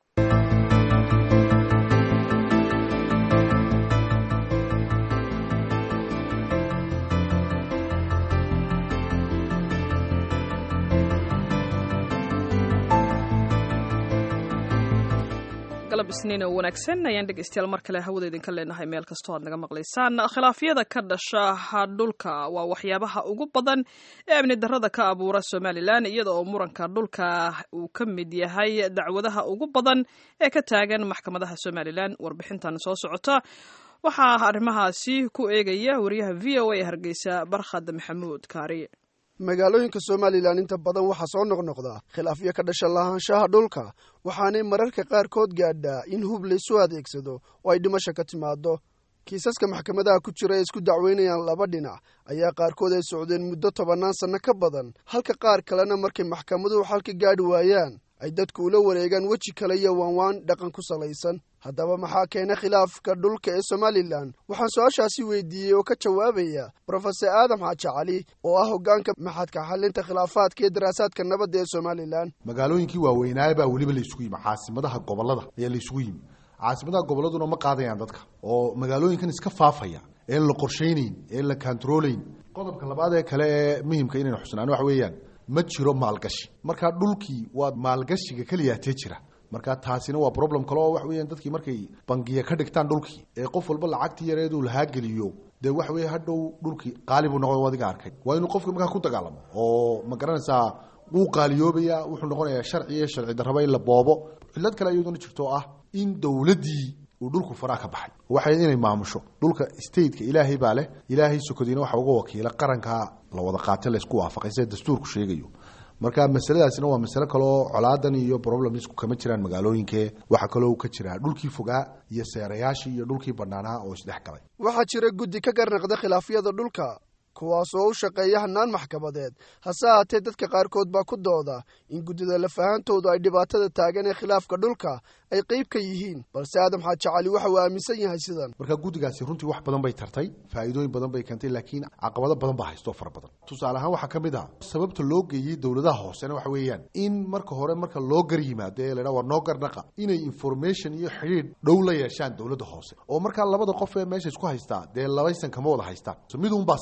galab isniin oo wanaagsan ayaan dhegeystayaal mar kale hawada idinka leenahay meel kastoo aad naga maqlaysaan khilaafyada ka dhasha dhulka waa waxyaabaha ugu badan ee amni darrada ka abuura somalilan iyada oo muranka dhulka uu ka mid yahay dacwadaha ugu badan ee ka taagan maxkamadaha somalilan warbixintan soo socota waxaa arrimahaasi ku eegaya wariyaha v o a hargeysa barkhad maxamuud kaari magaalooyinka somalilan inta badan waxaa soo noqnoqda khilaafyo ka dhasha lahaanshaha dhulka waxaanay mararka qaarkood gaadhaa in hub laysu adeegsado oo ay dhimasho ka timaado kiisaska maxkamadaha ku jira ee isku dacweynayaan laba dhinac ayaa qaarkood ay socdeen muddo tobannaan sanno ka badan halka qaar kalena markay maxkamaduhu xalka gaadhi waayaan ay dadku ula wareegaan weji kale iyo waanwaan dhaqan ku salaysan haddaba maxaa keena khilaafka dhulka ee somalilan waxaan su-aashaasi weydiiyey oo ka jawaabaya brofesor aadam xaaji cali oo ah hoggaanka maxadka xalinta khilaafaadka iyo daraasaadka nabadda ee somalilan magaalooyinkii waaweynaaye baa weliba laysugu yimi caasimadaha gobollada ayaa laysugu yimi caasimadaha gobolladuna ma qaadayaan dadka oo magaalooyinkan iska faafaya een la qorshaynayn een la kantaroolayn qodobka labaad ee kale ee muhimka inaynu xusnaan waxa weeyaan ma jiro maalgashi marka dhulkii waa maalgashiga keliyaatee jira marka taasina waa problem kale oo waxa weeyaan dadkii markay bangiya ka dhigtaan dhulkii ee qof walba lacagtii yareeduu lahaa geliyo dee waxa weeye hadhow dhulkii qaali buu noqon adiga arkay waa inuu qofka markaa ku dagaalamo oo ma garanaysaa wuu qaaliyoobaya wuxuu noqonayaa sharci iyo sharci darraba in la boobo cillad kale iyaduna jirto ah in dowladdii uu dhulku faraa ka baxay waxay inay maamusho dhulka stateka ilaahay baa leh ilaahay sokodiina waxa uga wakiila qaranka la wada qaatay laysku waafaqay sida dastuurku sheegayo marka masaladaasina waa masale kaleoo colaadan iyo problemsku kama jiraan magaalooyinkee waxaa kaloo ka jiraa dhulkii fogaa iyo seerayaashii iyo dhulkii banaanaa oo isdhex galay waxaa jira guddi ka garnaqda khilaafyada dhulka kuwaas oo u shaqeeya hanaan maxkamadeed hase haatee dadka qaarkood baa ku dooda in guddida lafahantoodu ay dhibaatada taagan ee khilaafka dhulka ay qayb ka yihiin balse aadam xaaji cali waxa uu aaminsan yahay sidan marka guddigaasi runtii wax badan bay tartay faa'iidooyin badan bay keentay laakiin caqabado badan baa haystoo fara badan tusaale ahaan waxaa ka mid ah sababta loo geeyey dowladaha hoosena waxa weeyaan in marka hore marka loo gar yimaado ee laydhaha war noo garnaqa inay information iyo xidhiidh dhow la yeeshaan dowladda hoose oo markaa labada qof ee meesha isku haystaa dee labaysan kama wada haystaan midunbaa saxa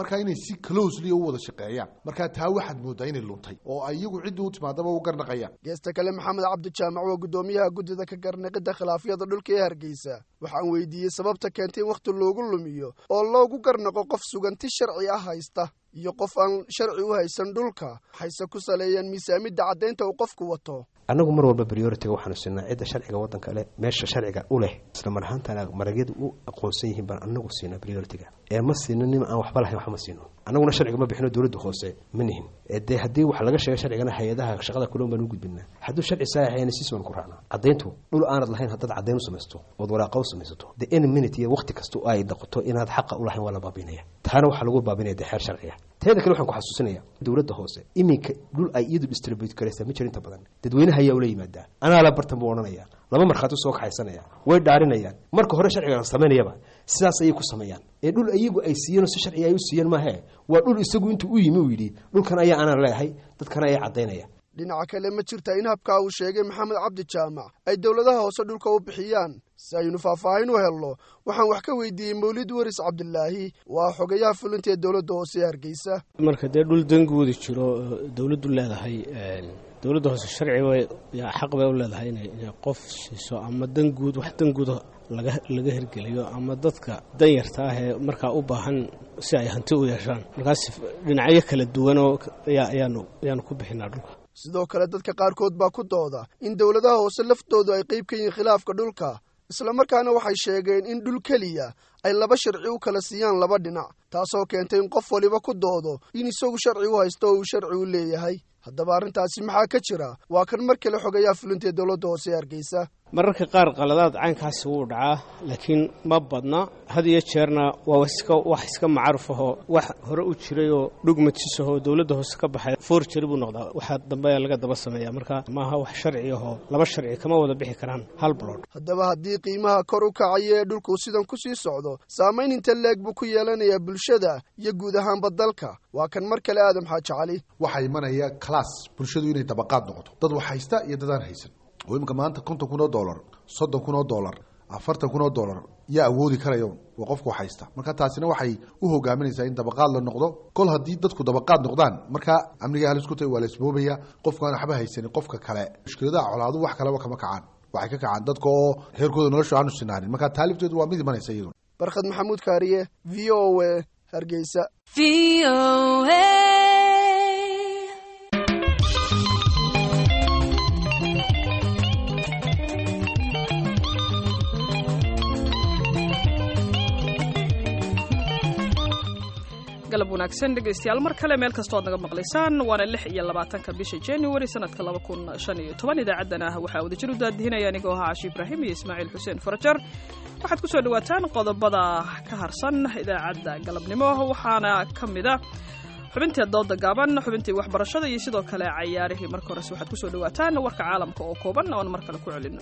marka inay si closely u wada shaqeeyaan marka taa waxaad moodaa inay luntay oo ay iyagu ciddii u timaadaba u garnaqayaan geesta kale maxamed cabdi jaamac waa guddoomiyaha guddida ka garnaqidda khilaafyada dhulka ee hargeysa waxaan weydiiyey sababta keentay in wakhti loogu lumiyo oo loogu garnaqo qof suganti sharci ah haysta iyo qof aan sharci u haysan dhulka waxayse ku saleeyeen miisaamidda caddaynta uu qofku wato annagu mar walba prioritiga waxaanu siinaa cidda sharciga waddanka leh meesha sharciga u leh isla mar ahaantana maragyadu u aqoonsan yihiin baan annagu siinaa prioritiga ee ma siino nin aan waxba lahayn wax ma siino annaguna sharciga ma bixino dowladda hoose ma nihin dee haddii wax laga sheega sharcigana hay-adaha shaqada kuloon baan u gudbinaa hadduu sharci saahayana siis baan ku raacnaa caddayntu dhul aanad lahayn haddaad caddayn u samaysto ood waraaqa u samaysato the any minute iyo waqti kasta ay noqoto inaad xaqa u lahayn waa la baabinaya taana waxaa lagu baabinaya dee xeer sharciga teeda kale waxaan ku xasuusinaya dowladda hoose iminka dhul ay iyadu distribute garaysaa ma jiro inta badan dadweynaha ayaa ula yimaadaa anaa la bartan buu odhanaya laba markhaati soo kaxaysanaya way dhaarinayaan marka hore sharciga la samaynayaba sidaas ayay ku sameeyaan ee dhul iyagu ay siiyeen oo si sharciga ay u siiyeen maahe waa dhul isagu intuu u yimi uu yidhi dhulkan ayaa anaan leeyahay dadkana ayaa caddaynaya dhinaca kale ma jirta in habkaa uu sheegay maxamed cabdi jaamac ay dowladaha hoose dhulka u bixiyaan si aynu faahfaahin u helno waxaan wax ka weydiiyey mawlid waris cabdilaahi waa xogayaha fulinta ee dowladda hoose ee hargeysa marka dee dhul danguudi jiro dowladdu leedahay dowladda hoose sharci xaq bay u leedahay inay qof siiso ama danguud wax danguuda laga laga hirgeliyo ama dadka danyarta ah ee markaa u baahan si ay hanti u yeeshaan markaas dhinacyo kala duwanoo ayaanu ayaanu ku bixinaa dhulka sidoo kale dadka qaarkood baa ku dooda in dowladaha hoose laftoodu ay qayb ka yihiin khilaafka dhulka islamarkaana waxay sheegeen in dhul keliya ay laba sharci u kala siiyaan laba dhinac taasoo keentay in qof waliba ku doodo in isagu sharci u haysto oo uu sharci u leeyahay haddaba arrintaasi maxaa ka jira waa kan mar kale xogayaa fulintaee dowladda hoose ee hargeysa mararka qaar qaladaad caynkaasi wuu dhacaa laakiin ma badna had iyo jeerna waa iska wax iska macaruf ahoo wax hore u jiray oo dhugmatis ahoo dowladda hoose ka baxay forjari buu noqdaa waxaa dambe laga daba sameeya marka maaha wax sharci ahoo laba sharci kama wada bixi karaan hal blood haddaba haddii qiimaha kor u kacaya ee dhulku sidan ku sii socdo saamayn inta leeg buu ku yeelanayaa bulshada iyo guud ahaanba dalka waa kan mar kale aadam xaaji cali waxaa imanaya class bulshadu inay dabaqaad noqoto dad wax haysta iyo dadaan haysan oo iminka maanta konton kun oo dollar soddon kun oo dollar afartan kun oo dollar yaa awoodi karayo waa qofku haysta marka taasina waxay u hogaaminaysaa in dabaqaad la noqdo kol haddii dadku dabaqaad noqdaan markaa amniga halis ku tahay waa la isboobaya qofkaan waxba haysanin qofka kale mushkiladaha colaadu wax kaleba kama kacaan waxay ka kacaan dadka oo heerkooda nolosha aanu sinaanin marka taalibteedu waa mid imanaysa iyaduna barkhad maxamuud kaariye v o a hargeysa galab wanaagsan dhegaystayaal mar kale meel kastoo ad naga maqlaysaan waana lix iyo labaatanka bisha january sanadka laba kun shan iyo toban idaacaddana waxaa wadajir u daadihinaya anigoo ahaa cashi ibraahim iyo ismaaciil xuseen farajar waxaad ku soo dhawaataan qodobada ka harsan idaacadda galabnimo waxaana ka mida xubintii dooda gaaban xubintii waxbarashada iyo sidoo kale cayaarihii marka horese waxaad kusoo dhawaataan warka caalamka oo kooban oon mar kale ku celino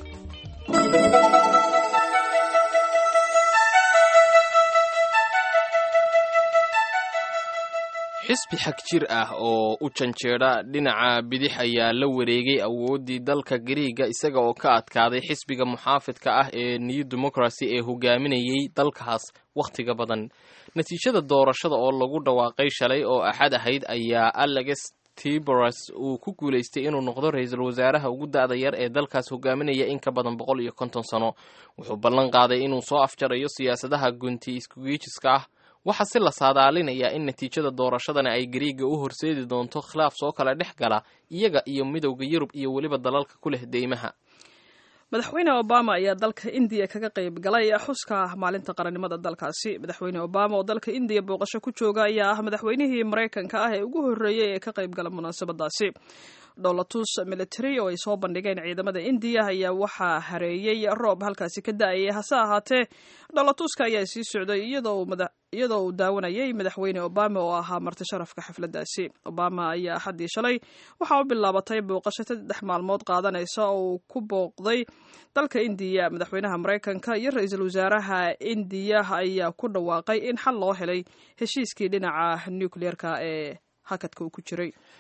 xisbi xag jir ah oo u janjeedha dhinaca bidix ayaa la wareegay awooddii dalka gariiga isaga oo ka adkaaday xisbiga muxaafidka ah ee new democracy ee hogaaminayay dalkaas wakhtiga badan natiijada doorashada oo lagu dhawaaqay shalay oo axad ahayd ayaa alex tiboras uu ku guulaystay inuu noqdo ra-iisul wasaaraha ugu da-da yar ee dalkaas hogaaminaya in ka badan boqol iyo konton sano wuxuu ballan qaaday inuu soo afjarayo siyaasadaha gunti iskugiijiska ah waxaa si la saadaalinayaa in natiijada doorashadani ay gariiga u horseedi doonto khilaaf soo kala dhex gala iyaga iyo midowda yurub iyo weliba dalalka ku leh deymaha madaxweyne obama ayaa dalka indiya kaga qayb galay xuska maalinta qarannimada dalkaasi madaxweyne obama oo dalka indiya booqasho ku jooga ayaa ah madaxweynihii maraykanka ah ee ugu horreeyey ee ka qayb gala munaasabadaasi dholatus military oo ay soo bandhigeen ciidamada indiya ayaa waxaa hareeyey roob halkaasi ka da-ayay hase ahaatee dholatuska ayaa sii socday iyadoo uu daawanayay madaxweyne obama oo ahaa marti sharafka xafladaasi obama ayaa axaddii shalay waxaa u bilaabatay booqasho saddex maalmood qaadanaysa oo uu ku booqday dalka indiya madaxweynaha maraykanka iyo ra-iisul wasaaraha indiya ayaa ku dhawaaqay in xal loo helay heshiiskii dhinaca nucleerka ee hakadka uu ku jiray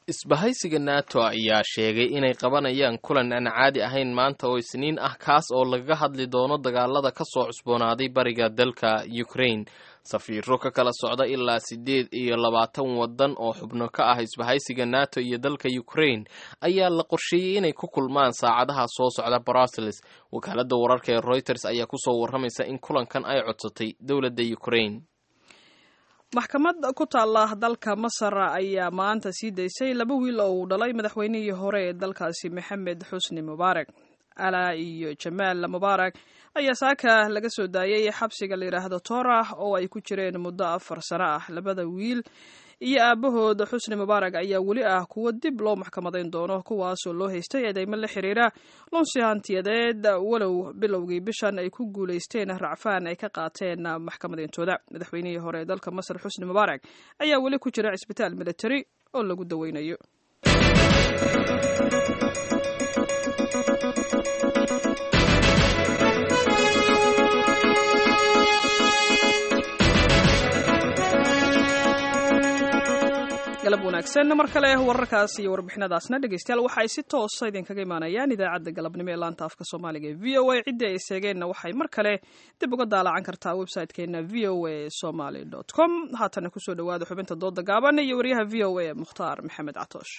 isbahaysiga nato ayaa sheegay inay qabanayaan kulan aan caadi ahayn maanta oo isniin ah kaas oo lagaga hadli doono dagaalada ka soo cusboonaaday bariga dalka ukraine safiiro ka kala socda ilaa siddeed iyo labaatan waddan oo xubno ka ah isbahaysiga nato iyo dalka ukraine ayaa la qorsheeyey inay ku kulmaan saacadaha soo socda brussels wakaaladda wararka ee reuters ayaa kusoo warramaysa in kulankan ay codsatay dowladda ukraine maxkamad ku taalla dalka masar ayaa maanta sii daysay laba wiil oo uu dhalay madaxweynihii hore ee dalkaasi maxamed xusni mubaarak alaa iyo jamaal mubaarak ayaa saaka laga soo daayay xabsiga la yidhaahdo torah oo ay ku jireen muddo afar sano ah labada wiil iyo aabahood xusni mubaarak ayaa weli ah kuwo dib loo maxkamadayn doono kuwaasoo loo haystay eedeymo la xiriira lunsi hantiyadeed walow bilowgii bishan ay ku guulaysteen racfaan ay ka qaateen maxkamadeyntooda madaxweynihii hore ee dalka masar xusni mubaarak ayaa weli ku jira cisbitaal military oo lagu daweynayo galab wanaagsan mar kale wararkaas iyo warbixinadaasna dhegeystayaal waxa ay si toosa idinkaga imaanayaan idaacadda galabnimo ee laanta afka soomaaliga ee v o a ciddii ay seegeenna waxay mar kale dib uga daalacan kartaa website-keena v o a somaly com haatana kusoo dhawaada xubinta dooda gaaban iyo wariyaha v o a mukhtaar maxamed catoosh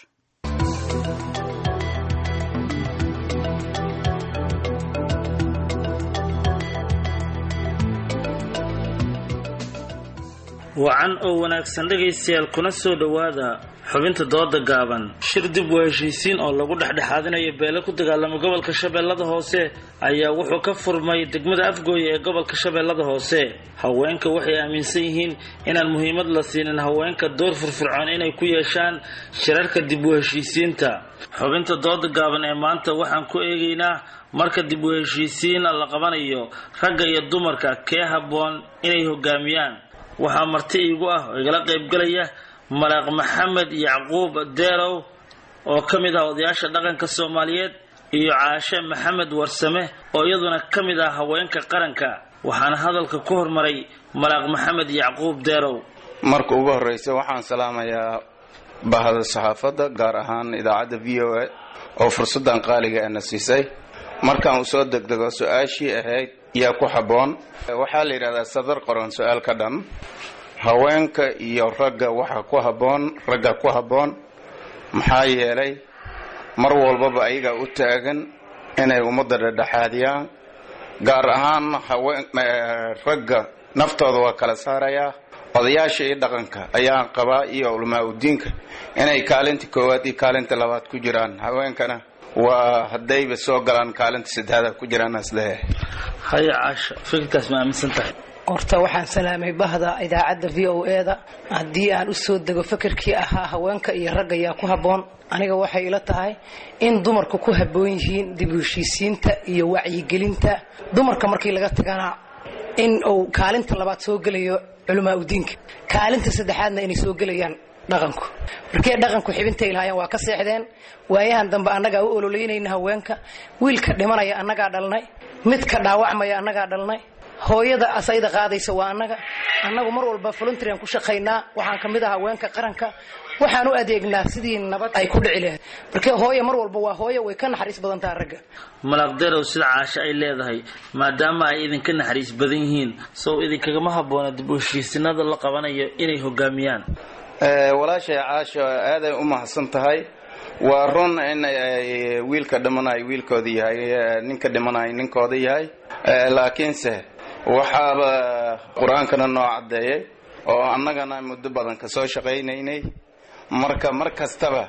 wacan oo wanaagsan dhegaystayaal kuna soo dhowaada xubinta dooda gaaban shir dib u heshiisiin oo lagu dhexdhexaadinayo beele ku dagaalama gobolka shabeellada hoose ayaa wuxuu ka furmay degmada afgooye ee gobolka shabeellada hoose haweenka waxay aaminsan yihiin inaan muhiimad la siinin haweenka door firfircoon inay ku yeeshaan shirarka dib u heshiisiinta xubinta dooda gaaban ee maanta waxaan ku eegaynaa marka dib u heshiisiin la qabanayo ragga iyo dumarka kee habboon inay hogaamiyaan waxaa marti iigu ah oo igala qaybgalaya malaaq maxamed yacquub deerow oo ka mid ah odayaasha dhaqanka soomaaliyeed iyo caashe maxamed warsame oo iyaduna ka mid ah haweenka qaranka waxaana hadalka ku hormaray malaaq maxamed yacquub deerow marka ugu horreysa waxaan salaamayaa bahda saxaafadda gaar ahaan idaacadda v o a oo fursaddan qaaliga ana siisay markaan uu soo degdego su-aashii ahayd yaa ku habboon waxaa la yidhahdaa sadar qoran su-aal ka dhan haweenka iyo ragga waxa ku habboon ragga ku habboon maxaa yeelay mar walbaba ayagaa u taagan inay ummadda dhedhexaadiyaan gaar ahaan haween ragga naftooda waa kala saarayaa odayaasha iyo dhaqanka ayaan qabaa iyo culamaa udiinka inay kaalinta koowaad iyo kaalinta labaad ku jiraan haweenkana waa haddayba soo galaan kaalinta saddexaad ku jiraan isleeyahay haya caasha fikirkaas ma aaminsan tahay horta waxaan salaamay bahda idaacadda v o e da haddii aan usoo dego fekerkii ahaa haweenka iyo ragga yaa ku habboon aniga waxay ila tahay in dumarku ku habboon yihiin dib u heshiisiinta iyo wacyigelinta dumarka markii laga tagana in uu kaalinta labaad soo gelayo culamaa udiinka kaalinta saddexaadna inay soo gelayaan dhaqanku markee dhaqanku xibintay lahaayeen waa ka seexdeen waayahan dambe annagaa u ololeynayna haweenka wiilka dhimanaya annagaa dhalnay midka dhaawacmaya annagaa dhalnay hooyada asayda qaadaysa waa annaga annagu mar walba voluntaryan ku shaqaynaa waxaan ka mid ah haweenka qaranka waxaan u adeegnaa sidii nabad ay ku dhici lahayd markee hooye mar walba waa hooye way ka naxariis badan taha ragga malaaqderow sida caasho ay leedahay maadaama ay idinka naxariis badan yihiin sow idinkagama habboona dib u heshiisinada la qabanayo inay hogaamiyaan walaashay caasho aaday u mahadsan tahay waa run in wiilka dhimanayo wiilkooda yahay ninka dhimanayo ninkooda yahay laakiinse waxaaba qur-aankana noo caddeeyay oo annagana muddo badan ka soo shaqaynaynay marka mar kastaba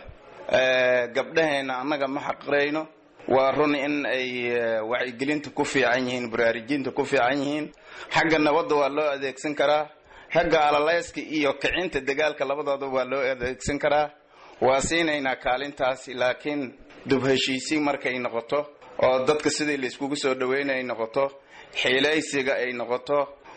gabdhaheenna annaga ma xaqirayno waa run in ay wacyigelinta ku fiican yihiin baraarujinta ku fiican yihiin xagga nabadda waa loo adeegsan karaa xagga alaleyska iyo kicinta dagaalka labadooda waa loo adeegsan karaa waa siinaynaa kaalintaasi laakiin dub heshiisiin markay noqoto oo dadka sidii layskugu soo dhaweynay ay noqoto xiilaysiga ay noqoto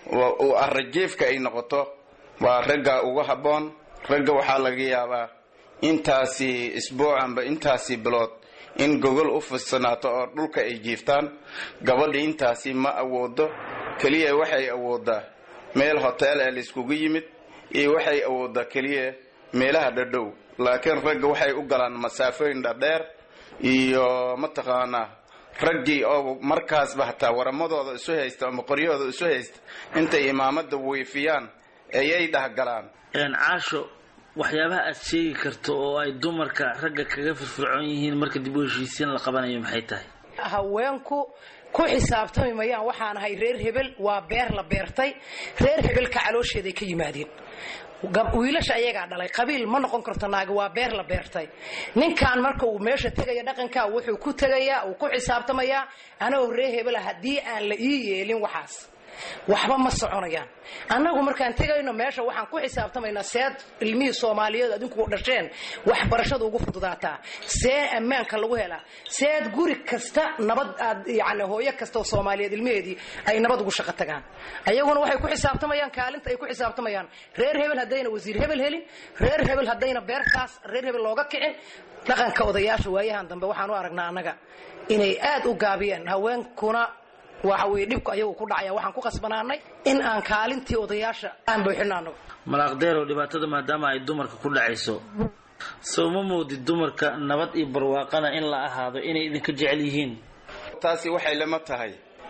arajiifka ay noqoto waa ragga uga habboon ragga waxaa laga yaabaa intaasi isbuucanba intaasi bilood in gogol u fidsanaato oo dhulka ay jiiftaan gabadha intaasi ma awoodo keliya waxay awoodaa meel hoteel ee layskugu yimid iyo waxay awoodaa keliya meelaha dhadhow laakiin ragga waxay u galaan masaafooyin dhadheer iyo mataqaanaa raggii oo markaasba hataa waramadooda isu haysta ama qoryahooda isu haysta intay imaamada wiifiyaan ayay dhahgalaan caasho waxyaabaha aad sheegi karto oo ay dumarka ragga kaga firfircoon yihiin marka dib u heshiisiin la qabanayo maxay tahay haweenku ku xisaabtami mayaan waxaan ahay reer hebel waa beer la beertay reer hebelka caloosheeday ka yimaadeen wiilasha ayagaa dhalay qabiil ma noqon karto naagi waa beer la beertay ninkan marka uu meesha tegaya dhaqanka wuxuu ku tegayaa uu ku xisaabtamayaa anagoo reer hebela haddii aan la ii yeelin waxaas waxba ma soconayaan annagu markaan tegayno meesha waxaan ku xisaabtamaynaa seed ilmihii soomaaliyeed adinku dhasheen waxbarashada ugu fududaataa see ammaanka lagu helaa seed guri kasta nabad aad yani hooyo kasta oo soomaaliyeed ilmaheedii ay nabad ugu shaqo tagaan ayaguna waxay ku xisaabtamayaan kaalinta ay ku xisaabtamayaan reer hebel haddayna wasiir hebel helin reer hebel haddayna beertaas reer hebel looga kicin dhaqanka odayaasha waayahan dambe waxaan u aragnaa annaga inay aad u gaabiyeen haweenkuna waxa weye dhibku ayagu ku dhacaya waxaan ku qasbanaanay in aan kaalintii odayaasha aan buuxino anagu malaaqdeerow dhibaatada maadaama ay dumarka ku dhacayso soo ma moodid dumarka nabad iyo barwaaqana in la ahaado inay idinka jecel yihiin taasi waxay lama tahay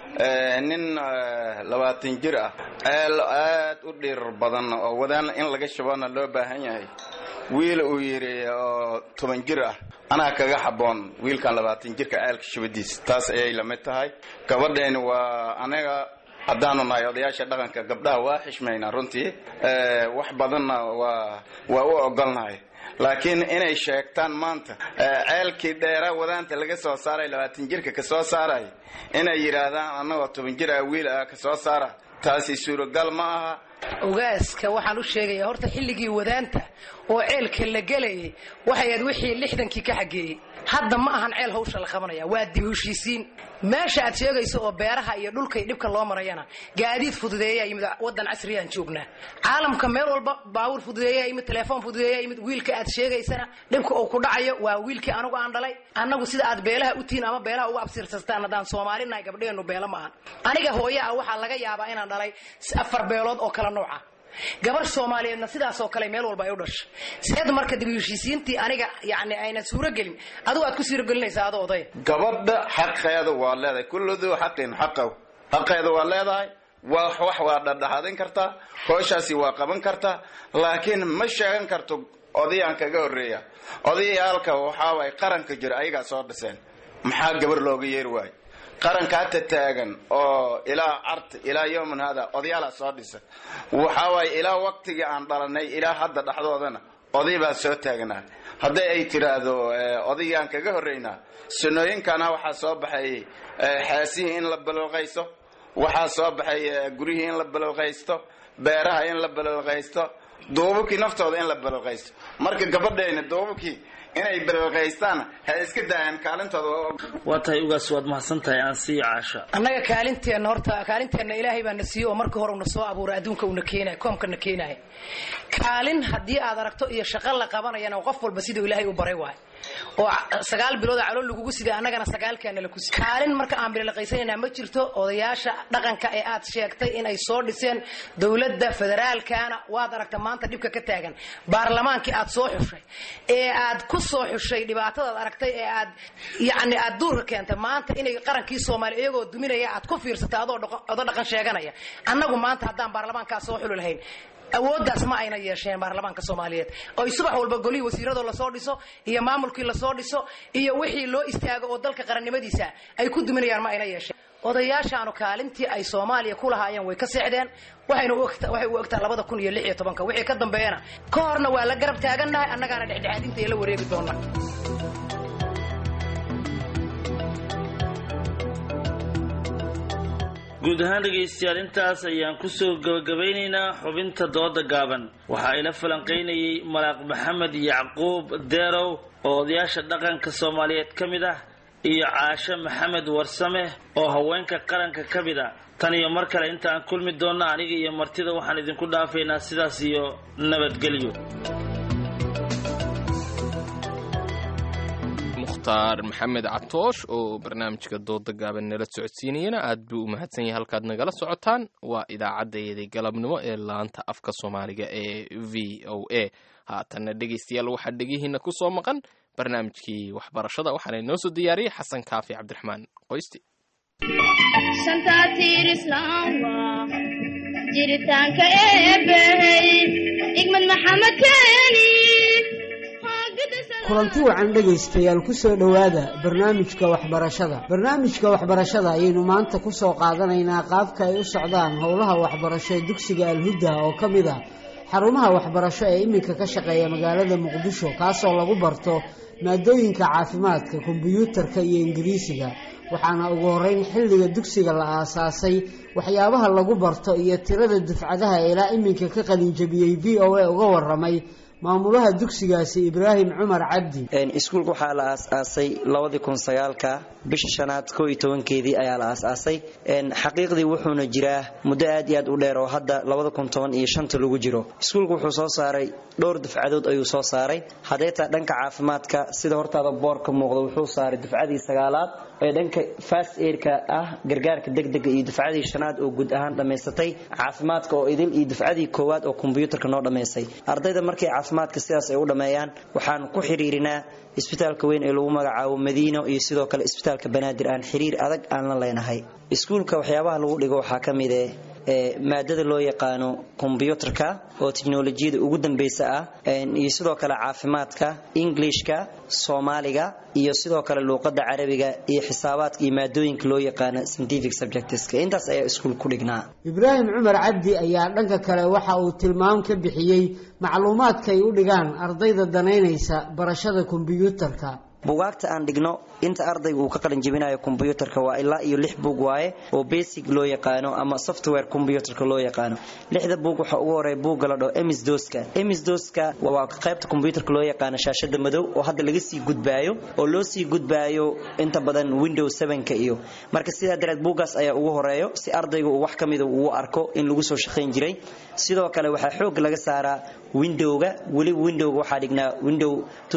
nin labaatan jir ah ceel aad u dhirir badan oo wadaan in laga shabana loo baahan yahay wiil uu yidhi oo toban jir ah anaa kaga xaboon wiilkan labaatan jirka ceelka shabadiisa taas ayay lamid tahay gabadheeni waa anaga haddaanu nahay odayaasha dhaqanka gabdhaha waa xishmaynaa runtii wax badanna waa waa u ogolnahay laakiin inay sheegtaan maanta ceelkii dheera wadaanta laga soo saaray labaatan jirka kasoo saaray inay yidhaahdaan annagoo toban jir ah wiil ah kasoo saara taasi suuragal ma aha ogaaska waxaan u sheegayaa horta xilligii wadaanta oo ceelka la gelayay waxay ahayd wixii lixdankii ka xageeyey hadda ma ahan ceel hawsha la qabanaya waa dib heshiisiin meesha aad sheegayso oo beeraha iyo dhulka iyo dhibka loo marayana gaadiid fududeeyaa yimid wadan casriyaan joognaa caalamka meel walba baawur fududeeyaa yimid telefoon fududeeyaa yimid wiilka aad sheegaysana dhibka uu ku dhacayo waa wiilkii anagu aan dhalay annagu sida aad beelaha u tihiin ama beelaha uga absirsataan haddaan soomaali nahay gabdheenu beelo ma ahan aniga hooye ah waxaa laga yaabaa inaan dhalay afar beelood oo kala nooca gabar soomaaliyeedna sidaasoo kale meel walba ay u dhashay seed marka dib heshiisiintii aniga yani ayna suuragelin adigu aad ku suuragelinaysaa adoo oday gabadha xaqeeda waa leedahay kullu duu xaqin xaqaw xaqeeda waa leedahay waa wax waa dhadhaxadin kartaa hooshaasi waa qaban kartaa laakiin ma sheegan karto odayaan kaga horreeya odayaalka waxaaway qaranka jira ayagaa soo dhiseen maxaa gabar looga yeeri waayo qaranka hata taagan oo ilaa carta ilaa yowman hada odayaalaa soo dhisa waxa waaye ilaa waqtigii aan dhalanay ilaa hadda dhexdoodana oday baa soo taagnaa hadday ay tiraahdo odaygaan kaga horreynaa sunooyinkana waxaa soo baxay xeesihii in la balolqaysto waxaa soo baxay guryihii in la balolqaysto beeraha in la balolqaysto duubabkii naftooda in la balolqaysto marka gabadheena duubabkii inay balolqaystaan ha iska daayaan kaalintooda waa tahay ugaas waad mahadsan tahay aan sii caasha annaga kaalinteenna horta kaalinteenna ilaahay baa na siiye oo markii hore una soo abuuray adduunka una keenay koomka na keenaya kaalin haddii aad aragto iyo shaqo la qabanayana qof walba siduu ilaahay u baray waay oo sagaal bilood calool lagugu siday annagana sagaalkaana laku si kaalin marka aan bilolaqaysanayna ma jirto odayaasha dhaqanka ee aad sheegtay in ay soo dhiseen dowladda federaalkana waad aragta maanta dhibka ka taagan baarlamaankii aad soo xushay ee aad ku soo xushay dhibaatadaad aragtay ee aad yacni aad duurka keentay maanta inay qarankii soomaaliya iyagoo duminaya aad ku fiirsatay adoo odo dhaqan sheeganaya annagu maanta haddaan baarlamaankaa soo xuli lahayn awooddaas ma ayna yeesheen baarlamaanka soomaaliyeed oy subax walba golihii wasiiradoo lasoo dhiso iyo maamulkii lasoo dhiso iyo wixii loo istaago oo dalka qarannimadiisa ay ku duminayaan ma ayna yeesheen odayaashaanu kaalintii ay soomaaliya ku lahaayeen way ka seexdeen waxayna waxay u egtaa labada kun iyo lix iyo tobanka wixii ka dambeeyana ka horna waa la garab taagannahay annagaana dhexdhexaadinta ee la wareegi doona guud ahaan dhegaystayaal intaas ayaan kusoo gabagabaynaynaa xubinta dooda gaaban waxaa ila falanqaynayay malaaq maxamed yacquub deerow oo odayaasha dhaqanka soomaaliyeed ka mid ah iyo caashe maxamed warsame oo haweenka qaranka ka mid a tan iyo mar kale inta aan kulmi doonno aniga iyo martida waxaan idinku dhaafaynaa sidaas iyo nabadgelyo mukhtaar maxamed catoosh oo barnaamijka dooda gaaban nala socodsiinayana aad buu u mahadsan yahay halkaad nagala socotaan waa idaacaddayadii galabnimo ee laanta afka soomaaliga ee v o a haatanna dhegaystayaal waxaa dhegihiina ku soo maqan barnaamijkii waxbarashada waxaana inoo soo diyaariyey xasan kaafi cabdiraxmaan qoysti jiritaanka eebbahey igmad maxamed keeni kulanti wacan dhegaystayaal ku soo dhowaada barnaamijka waxbarashada barnaamijka waxbarashada ayaynu maanta ku soo qaadanaynaa qaabka ay u socdaan howlaha waxbarasho ee dugsiga alhuda oo ka mid ah xarumaha waxbarasho ee iminka ka shaqeeya magaalada muqdisho kaasoo lagu barto maadooyinka caafimaadka kombiyuutarka iyo ingiriisiga waxaana ugu horeyn xilliga dugsiga la aasaasay waxyaabaha lagu barto iyo tirada dufcadaha ilaa iminka ka qalinjabiyey v o a uga waramay maamulaha dugsigaasi ibraahim cumar cabdi iskuulka waxaa la aas-aasay labadii kun sagaalka bisha shanaad koo iyo tobankeedii ayaa la aas-aasay xaqiiqdii wuxuuna jiraa muddo aad iyo aad u dheer oo hadda labada kun toban iyo shanta lagu jiro iskuulka wuxuu soo saaray dhowr dufcadood ayuu soo saaray hadeetaa dhanka caafimaadka sida hortaada boorka muuqda wuxuu saaray dufcadii sagaalaad ee dhanka fast airka ah gargaarka degdega iyo dufcadii shanaad oo guud ahaan dhammaysatay caafimaadka oo idil iyo dufcadii koowaad oo kombyuutarka noo dhammaysay ardayda markay caafimaadka sidaas ay u dhammeeyaan waxaan ku xiriirinaa isbitaalka weyn ee lagu magacaabo madiino iyo sidoo kale isbitaalka banaadir aan xiriir adag aan la leenahay iskuulka waxyaabaha lagu dhigo waxaa ka mid eh maadada loo yaqaano kombyuutarka oo teknolojiyada ugu dambeysa ah iyo sidoo kale caafimaadka englishka soomaaliga iyo sidoo kale luuqada carabiga iyo xisaabaadka iyo maadooyinka loo yaqaano scientific subjectska intaas ayaa iskuul ku dhignaa ibraahim cumar cabdi ayaa dhanka kale waxa uu tilmaam ka bixiyey macluumaadka ay u dhigaan ardayda danaynaysa barashada kombiyuutarka bugaagta aan dhigno inta ardayga uu ka qalin jebinayo kombyuutarka waa ilaa iyo lix buug waaye oo basic loo yaqaano ama software kombyuutarka loo yaqaano lixda buug waxaa ugu horeeya buugga la dhaho emisdoska emisdoska waa qaybta kombyuutarka loo yaqaano shaashada madow oo hadda laga sii gudbaayo oo loo sii gudbaayo inta badan window sevenka iyo marka sidaa dareed buuggaas ayaa ugu horeeyo si ardayga uu wax ka mida uu arko in lagu soo shaqayn jiray sidoo kale waxaa xoog laga saaraa windowga weliba windowga waxaa dhignaa window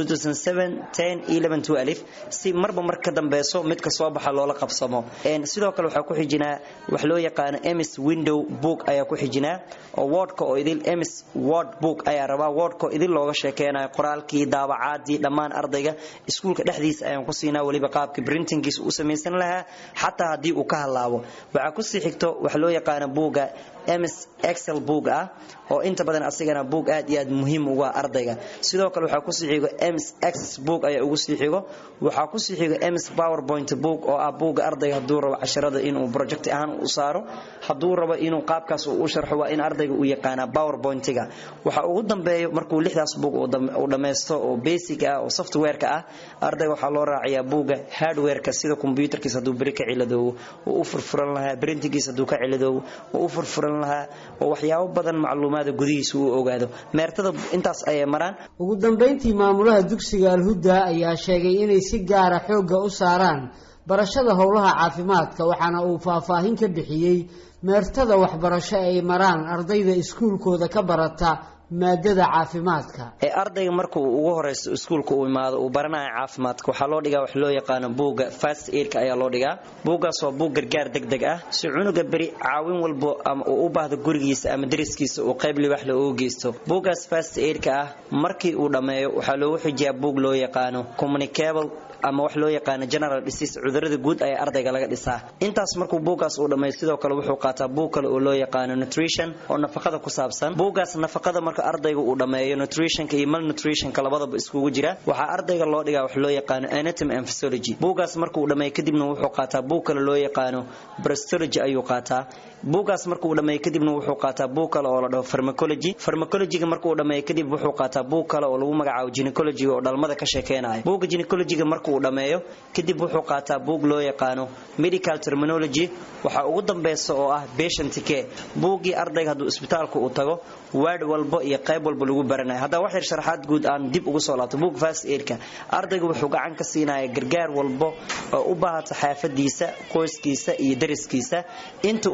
si marba mar ka dambeyso midka soo baxa loola qabsamo sidoo kale waxaa ku xijinaa wax loo yaqaano ms window book ayaa ku xijinaa oo wordka oo idil ms word book ayaa rabaa wordka oo idil looga sheekeynayo qoraalkii daabacaadii dhammaan ardayga iskuulka dhexdiisa ayaan ku siinaa weliba qaabka brintingiisa u samaysan lahaa xataa haddii uu ka halaabo waxaa kusii xigto wax loo yaqaano buuga ms excel book ah oo inta badan asigana book aad iyo aad muhiim uga ardayga sidoo kale waxaa kusii xigo ms access book ayaa ugu sii xigo waxaa kusii xigo ms powerpoint book oo ah buugga ardayga hadduu rabo casharada inuu project ahaan u saaro hadduu rabo inuu qaabkaas uu u sharxo waa in ardayga uu yaqaanaa powerpointiga waxa ugu dambeeyo markuu lixdaas book uu dhammaysto oo basic ah oo softwareka ah ardayga waxaa loo raaciyaa buugga hardwareka sida computerkiisa hadduu beri ka ciladoobo oo u furfuran lahaa printingiisa hadduu ka ciladoobo oo u furfuran lahaa oo waxyaabo badan macluumaada gudihiisa uu ogaado meertada intaas ayay maraan ugu dambeyntii maamulaha dugsiga alhuda ayaa sheegay inay si gaara xoogga u saaraan barashada howlaha caafimaadka waxaana uu faahfaahin ka bixiyey meertada waxbarasho ay maraan ardayda iskuulkooda ka barata maadada caafimaadka ee ardayga marka uu ugu horeyso iskuulka uu imaado uu baranayo caafimaadka waxaa loo dhigaa wax loo yaqaano buugga fast aidka ayaa loo dhigaa buuggaas waa buug gargaar degdeg ah si cunuga beri caawin walbo ama uu u baahdo gurigiisa ama dariskiisa uu qayb libax le ugu geysto buuggaas fast aidka ah markii uu dhammeeyo waxaa loogu xijiyaa buug loo yaqaano communicable ama wax loo yaqaano general disease cudurada guud ayaa ardayga laga dhisaa intaas markuu buuggaas uu dhammeeyo sidoo kale wuxuu qaataa buug kale oo loo yaqaano nutrition oo nafaqada ku saabsan buuggaas nafaqada marka ardayga uu dhammeeyo nutritionka iyo malnutritionka labadaba iskugu jira waxaa ardayga loo dhigaa wax loo yaqaano anatomy and physiology buuggaas marka uu dhammeeyo kadibna wuxuu qaataa buug kale loo yaqaano bristology ayuu qaataa buuggaas marka uu dhammeeyo kadibna wuxuu qaataa buug kale oo la dhaho pharmacology pharmacologyga marka uu dhammeeyo kadib wuxuu qaataa buug kale oo lagu magacaabo gynecology oo dhalmada ka sheekeynayo buugga gynecologyga marka uu dhammeeyo kadib wuxuu qaataa buug loo yaqaano medical terminology waxaa ugu dambeysa oo ah patient care buuggii ardayga hadduu isbitaalka uu tago waad walbo iyo qayb walba lagu baranayo haddaba wax yar sharaxaad guud aan dib ugu soo laabto buug fast aidka ardayga wuxuu gacan ka siinaya gargaar walbo oo u baahata xaafadiisa qoyskiisa iyo dariskiisa inta uu meesha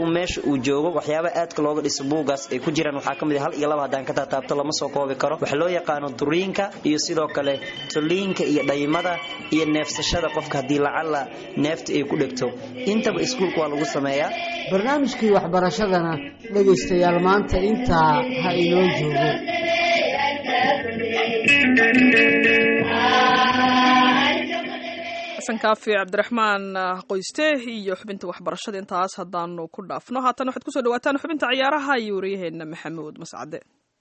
uu joogo waxyaabaha aadka looga dhiso buugaas ay ku jiraan waxaa ka mid ah hal iyo laba haddaan ka taataabto lama soo koobi karo waxa loo yaqaano duriinka iyo sidoo kale toliinka iyo dhaymada iyo neefsashada qofka haddii lacala neefta ay ku dhegto intaba iskuulka waa lagu sameeyaa barnaamijkii waxbarashadana dhegaystayaal maanta intaa ha inoo joogo xasan kaafi cabdiraxmaan qoyste iyo xubinta waxbarashada intaas haddaanu ku dhaafno haatan waxaad kusoo dhawaataan xubinta ciyaaraha iyo waryaheena maxamuud mascade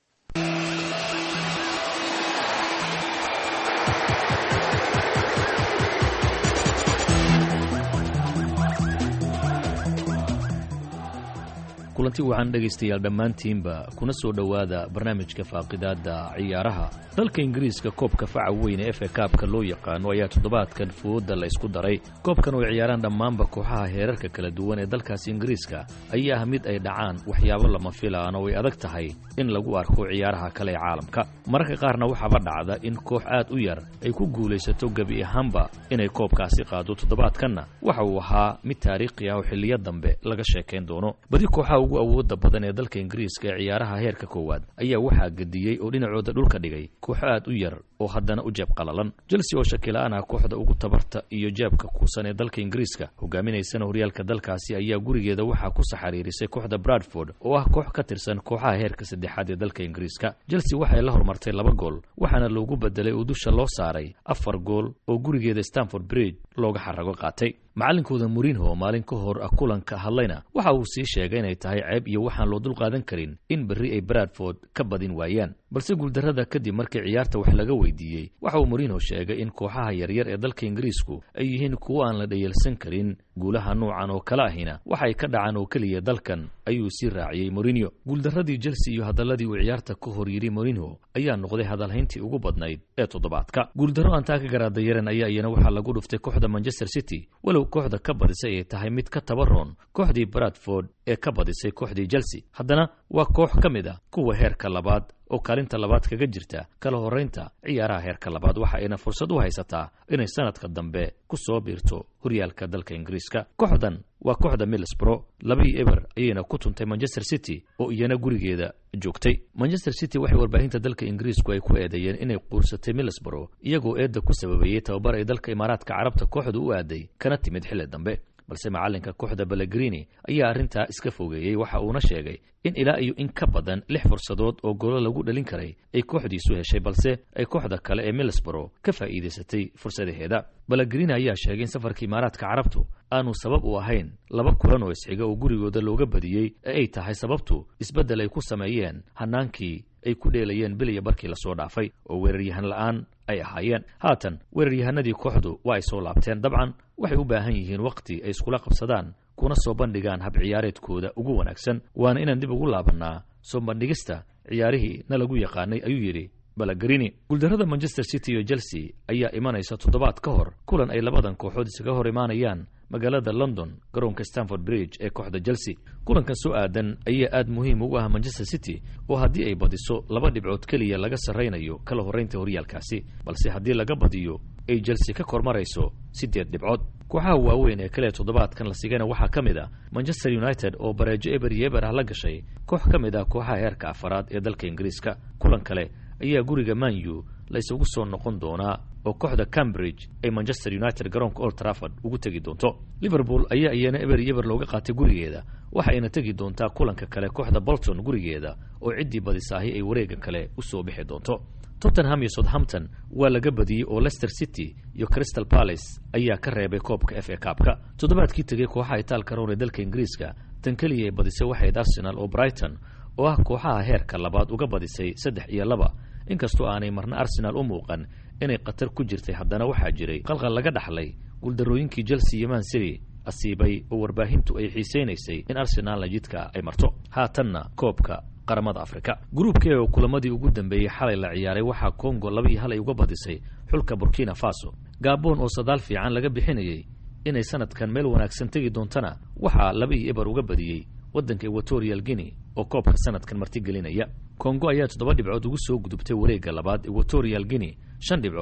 kulanti waxaan dhegaystayaal dhammaantiinba kuna soo dhowaada barnaamijka faaqidaadda ciyaaraha dalka ingiriiska koobka faca weyne efe kaabka loo yaqaano ayaa toddobaadkan fooda la isku daray koobkan oo ay ciyaaraan dhammaanba kooxaha heerarka kala duwan ee dalkaasi ingiriiska ayaa ah mid ay dhacaan waxyaabo lama filaan oo ay adag tahay in lagu arko ciyaaraha kale ee caalamka mararka qaarna waxaaba dhacda in koox aad u yar ay ku guulaysato gebi ahaanba inay koobkaasi qaado toddobaadkanna waxa uu ahaa mid taariikhi ah oo xilliyo dambe laga sheekayn doono badi kooxaha ugu awooda badan ee dalka ingiriiska ee ciyaaraha heerka koowaad ayaa waxaa gediyey oo dhinacooda dhulka dhigay kooxo aad u yar oo haddana u jeeb qalalan chelsea oo shakila-aan ah kooxda ugu tabarta iyo jeebka kuusan ee dalka ingiriiska hogaaminaysana horyaalka dalkaasi ayaa gurigeeda waxaa ku saxariirisay kooxda bradford oo ah koox ka tirsan kooxaha heerka saddexaad ee dalka ingiriiska chelsea waxay la hormartay laba gool waxaana loogu bedelay oo dusha loo saaray afar gool oo gurigeeda stanford bridge looga xarago qaatay macalinkooda murinho maalin ka hor kulanka hadlayna waxa uu sii sheegay inay tahay ceeb iyo waxaan loo dulqaadan karin in berri ay bradford ka badin waayaan balse guuldarrada kadib markii ciyaarta wax laga weydiiyey waxa uu murinho sheegay in kooxaha yaryar ee dalka ingiriisku ay yihiin kuwo aan la dhayalsan karin guulaha nuucan oo kale ahina waxay ka dhacaan oo keliya dalkan ayuu sii raaciyey morinho guuldarradii chelsea iyo hadalladii uu ciyaarta ka hor yidhi morinho ayaa noqday hadalhayntii ugu badnayd ee toddobaadka guuldarro aan taa ka garaadayaran ayaa iyana waxaa lagu dhuftay kooxda manchester city walow kooxda ka badisay ay tahay mid ka tabaroon kooxdii bradford ee ka badisay kooxdii chelsea haddana waa koox ka mid a kuwa heerka labaad oo kaalinta labaad kaga jirta kala horraynta ciyaaraha heerka labaad waxa ayna fursad u haysataa inay sanadka dambe ku soo biirto horyaalka dalka ingiriiska kooxdan waa kooxda middlesbro labii eber ayayna ku tuntay manchester city oo iyana gurigeeda joogtay manchester city waxay warbaahinta dalka ingiriisku ay ku eedeeyeen inay quursatay middlesbro iyagoo eedda ku sababeeyey tababar ay dalka imaaraadka carabta kooxdu u aaday kana timid xilli dambe balse macalinka kooxda balagrini ayaa arrintaa iska fogeeyey waxa uuna sheegay in ilaa iyo in ka badan lix fursadood oo golo lagu dhalin karay ay kooxdiisu heshay balse ay kooxda kale ee middlesbro ka faa'iidaysatay fursadaheeda balagrini ayaa sheegay in safarka imaaraadka carabtu aanu sabab u ahayn laba kulan oo isxiga oo gurigooda looga badiyey ee ay tahay sababtu isbeddel ay ku sameeyeen hanaankii ay ku dheelayeen biliya barkii lasoo dhaafay oo weeraryahan la'aan ay ahaayeen haatan weeraryahanadii kooxdu waa ay soo laabteen dabcan waxay u baahan yihiin wakhti ay iskula qabsadaan kuna soo bandhigaan hab ciyaareedkooda ugu wanaagsan waana inaan dib ugu laabannaa soo bandhigista ciyaarihii na lagu yaqaanay ayuu yidhi balagrini guuldarrada manchester city iyo chelsea ayaa imanaysa toddobaad ka hor kulan ay labadan kooxood isaga hor imaanayaan magaalada london garoonka stanford bridge ee kooxda chelsea kulankan soo aadan ayaa aad muhiim ugu ah manchester city oo haddii ay badiso laba dhibcood keliya laga sarraynayo kala horraynta horyaalkaasi balse haddii laga badiyo ay chelsea ka kormarayso siddeed dhibcood kooxaha waaweyn ee kale toddobaadkan la sigayna waxaa ka mid ah manchester united oo bareejo eber iyo eber ah la gashay koox ka mid ah kooxaha heerka afaraad ee dalka ingiriiska kulan kale ayaa guriga manyu la isugu soo noqon doonaa oo kooxda cambridge ay manchester united garoonka old trafford ugu tegi doonto liverpool ayaa iyana eber iyo eber looga qaatay gurigeeda waxa ayna tegi doontaa kulanka kale kooxda bolton gurigeeda oo ciddii badisaahi ay wareega kale u soo bixi doonto tottenham iyo southampton waa laga badiyey oo leicester city iyo crystal palace ayaa ka reebay koobka f a kaabka toddobaadkii tegey kooxaha itaalka roon ee dalka ingiriiska tan keliya ay badisay waxayd arsenal oo brighton oo ah kooxaha heerka labaad uga badisay saddex iyo laba inkastoo aanay marna arsenaal u muuqan inay khatar ku jirtay haddana waxaa jiray qalqal laga dhaxlay guuldarrooyinkii chelsea iyo man city asiibay oo warbaahintu ay xiisaynaysay in arsenaalna jidka ay marto haatanna koobka qaramada afrika gruubkee oo kulamadii ugu dambeeyey xalay la ciyaaray waxaa kongo laba iyo hal ay uga badisay xulka burkina faso gaboon oo sadaal fiican laga bixinayey inay sanadkan meel wanaagsan tegi doontana waxaa laba iyo eber uga badiyey waddanka equatorial guinea oo koobka sanadkan martigelinaya kongo ayaa toddoba dhibcood ugu soo gudubtay wareegga labaad equatorial guinea shan dhibcood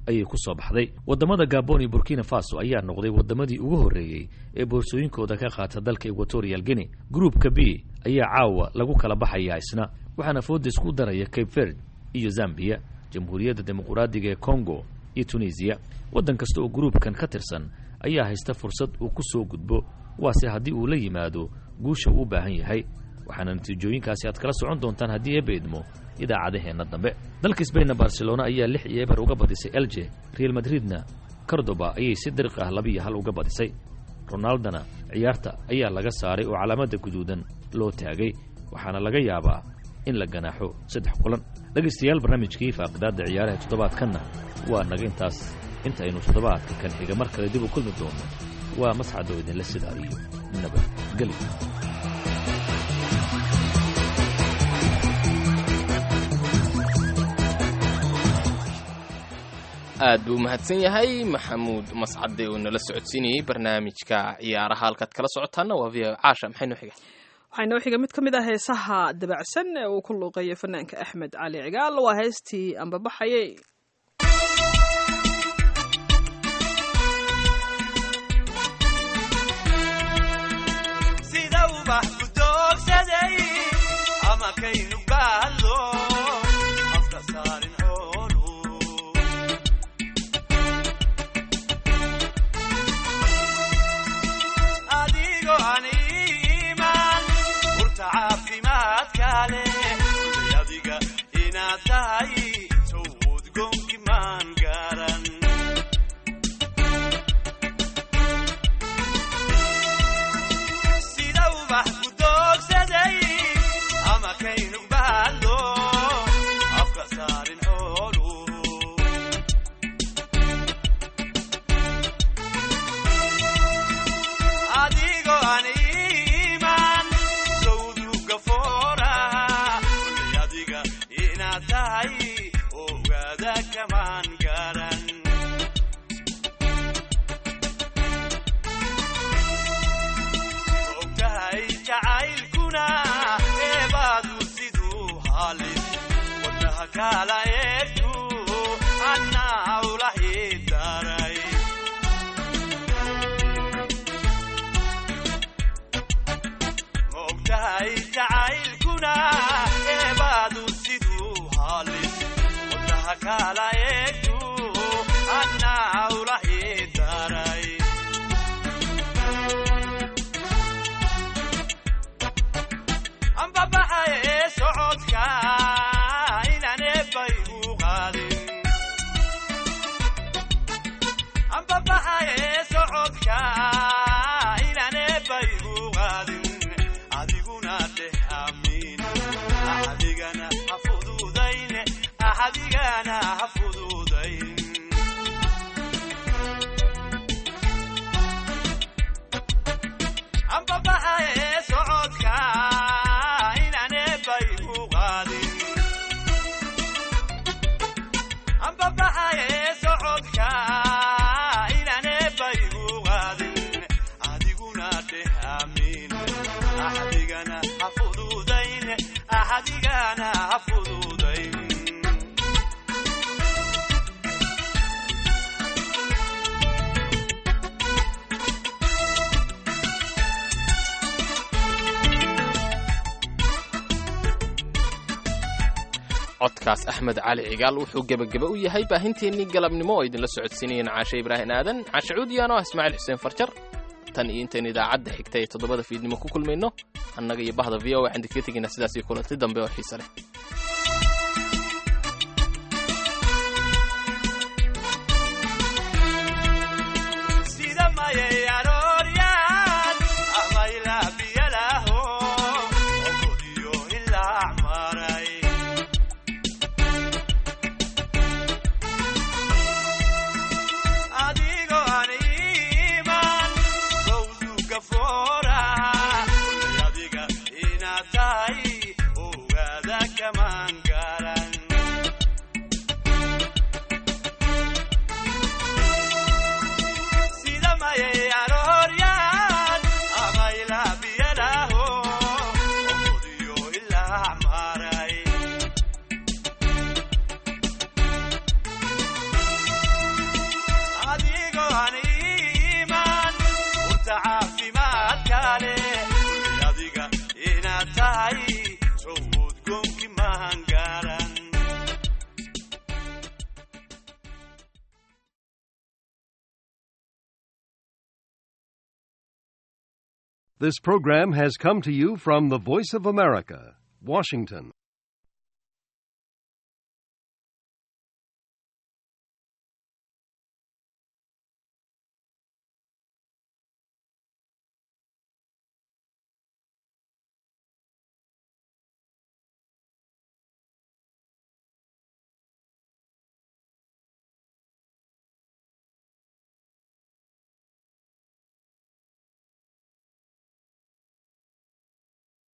ayay ku soo baxday waddamada gabon iyo burkina faso ayaa noqday waddamadii ugu horreeyey ee boorsooyinkooda ka qaata dalka equatorial guinea gruupka b ayaa caawa lagu kala baxayaa isna waxaana fooda isku daraya cape verd iyo zambiya jamhuuriyadda dimuquraadiga ee congo iyo tunisiya waddan kasta oo gruupkan ka tirsan ayaa haysta fursad uu ku soo gudbo waase haddii uu la yimaado guusha uu u baahan yahay waxaana natiijooyinkaasi aad kala socon doontaan haddii eeba idmo idaacadaheenna dambe dalka sbainna barcelona ayaa lix iyo eber uga badisay elje real madridna cordoba ayay si dariq ah labiiyo hal uga badisay ronaldona ciyaarta ayaa laga saaray oo calaamadda guduudan loo taagay waxaana laga yaabaa in la ganaaxo saddex kulan dhegaystayaal barnaamijkii faaqidaadda ciyaaraha toddobaadkanna waa naga intaas intaynu toddobaadka kan xiga mar kale dib u kulmi doono waa masxadoo idinla sidaa iyo nabadgeli aad buu mahadsan yahay maxamuud mascade oo nala socodsiinayey barnaamijka ciyaaraha halkaad kala socotaana waa v caasha maxay noo xiga waxaa inoo xiga mid ka mid ah heesaha dabacsan ee uu ku luuqeeyo fanaanka axmed cali cigaal waa heestii ambabaxayay sida ubax ku doogsaday ama kaynu gaadlo afka saarin xoolu adigo aan iimaan urta caafimaadka leh kulay adiga inaad tahay sow udgoonki maan garan sida ubax ku doogsaday ama kaynu baadlo afka saarin xoolu adigo aan iimaan sawduga fooraha kulay adiga inaad tahay ogaada kamaan garan ogtahay jacaylkuna eebaadu siduu halis wadnaha kala eegtu annaa ula hidaray ma ogtahay jacaylkuna eebaadu siduu halis wadnaha kala eegtu annaa ula hidaray ambabaxaye socodka inaan eebbay u qaadin ambabaxaye socodka inaan eebbay u qaadin adiguna dheh amiin axadigana ha fududayn axadigana ha fududayn ambabaxaye socodka inaan eebbay u qaadin ambabaxaye socodka inaan eebbay u qaadin adiguna dheh amiin axadigana ha fududayn axadigana ha fududayn codkaas axmed cali cigaal wuxuu gebageba u yahay baahinteennii galabnimo oo idinla socodsiinayeen caashe ibraahin aadan caashe cuudiyaano ah ismaaciil xuseen farjar tan iyo intaynu idaacadda xigta ee toddobada fiidnimo ku kulmayno annaga iyo bahda v o waxaan idinkaga tegaynaa sidaas iyo kulanti dambe oo xiise leh sida mayay arooryaan ama ilaa biyalaho ogodiyo ilaa maray adigo aan iimaan sawduga fooraha kulay adiga inaad tahay ogaada kamaan garan sida mayay arooryaan ama ilaa biyalaho ogodiyo ilaa maray This program has come to you from the Voice of America, Washington.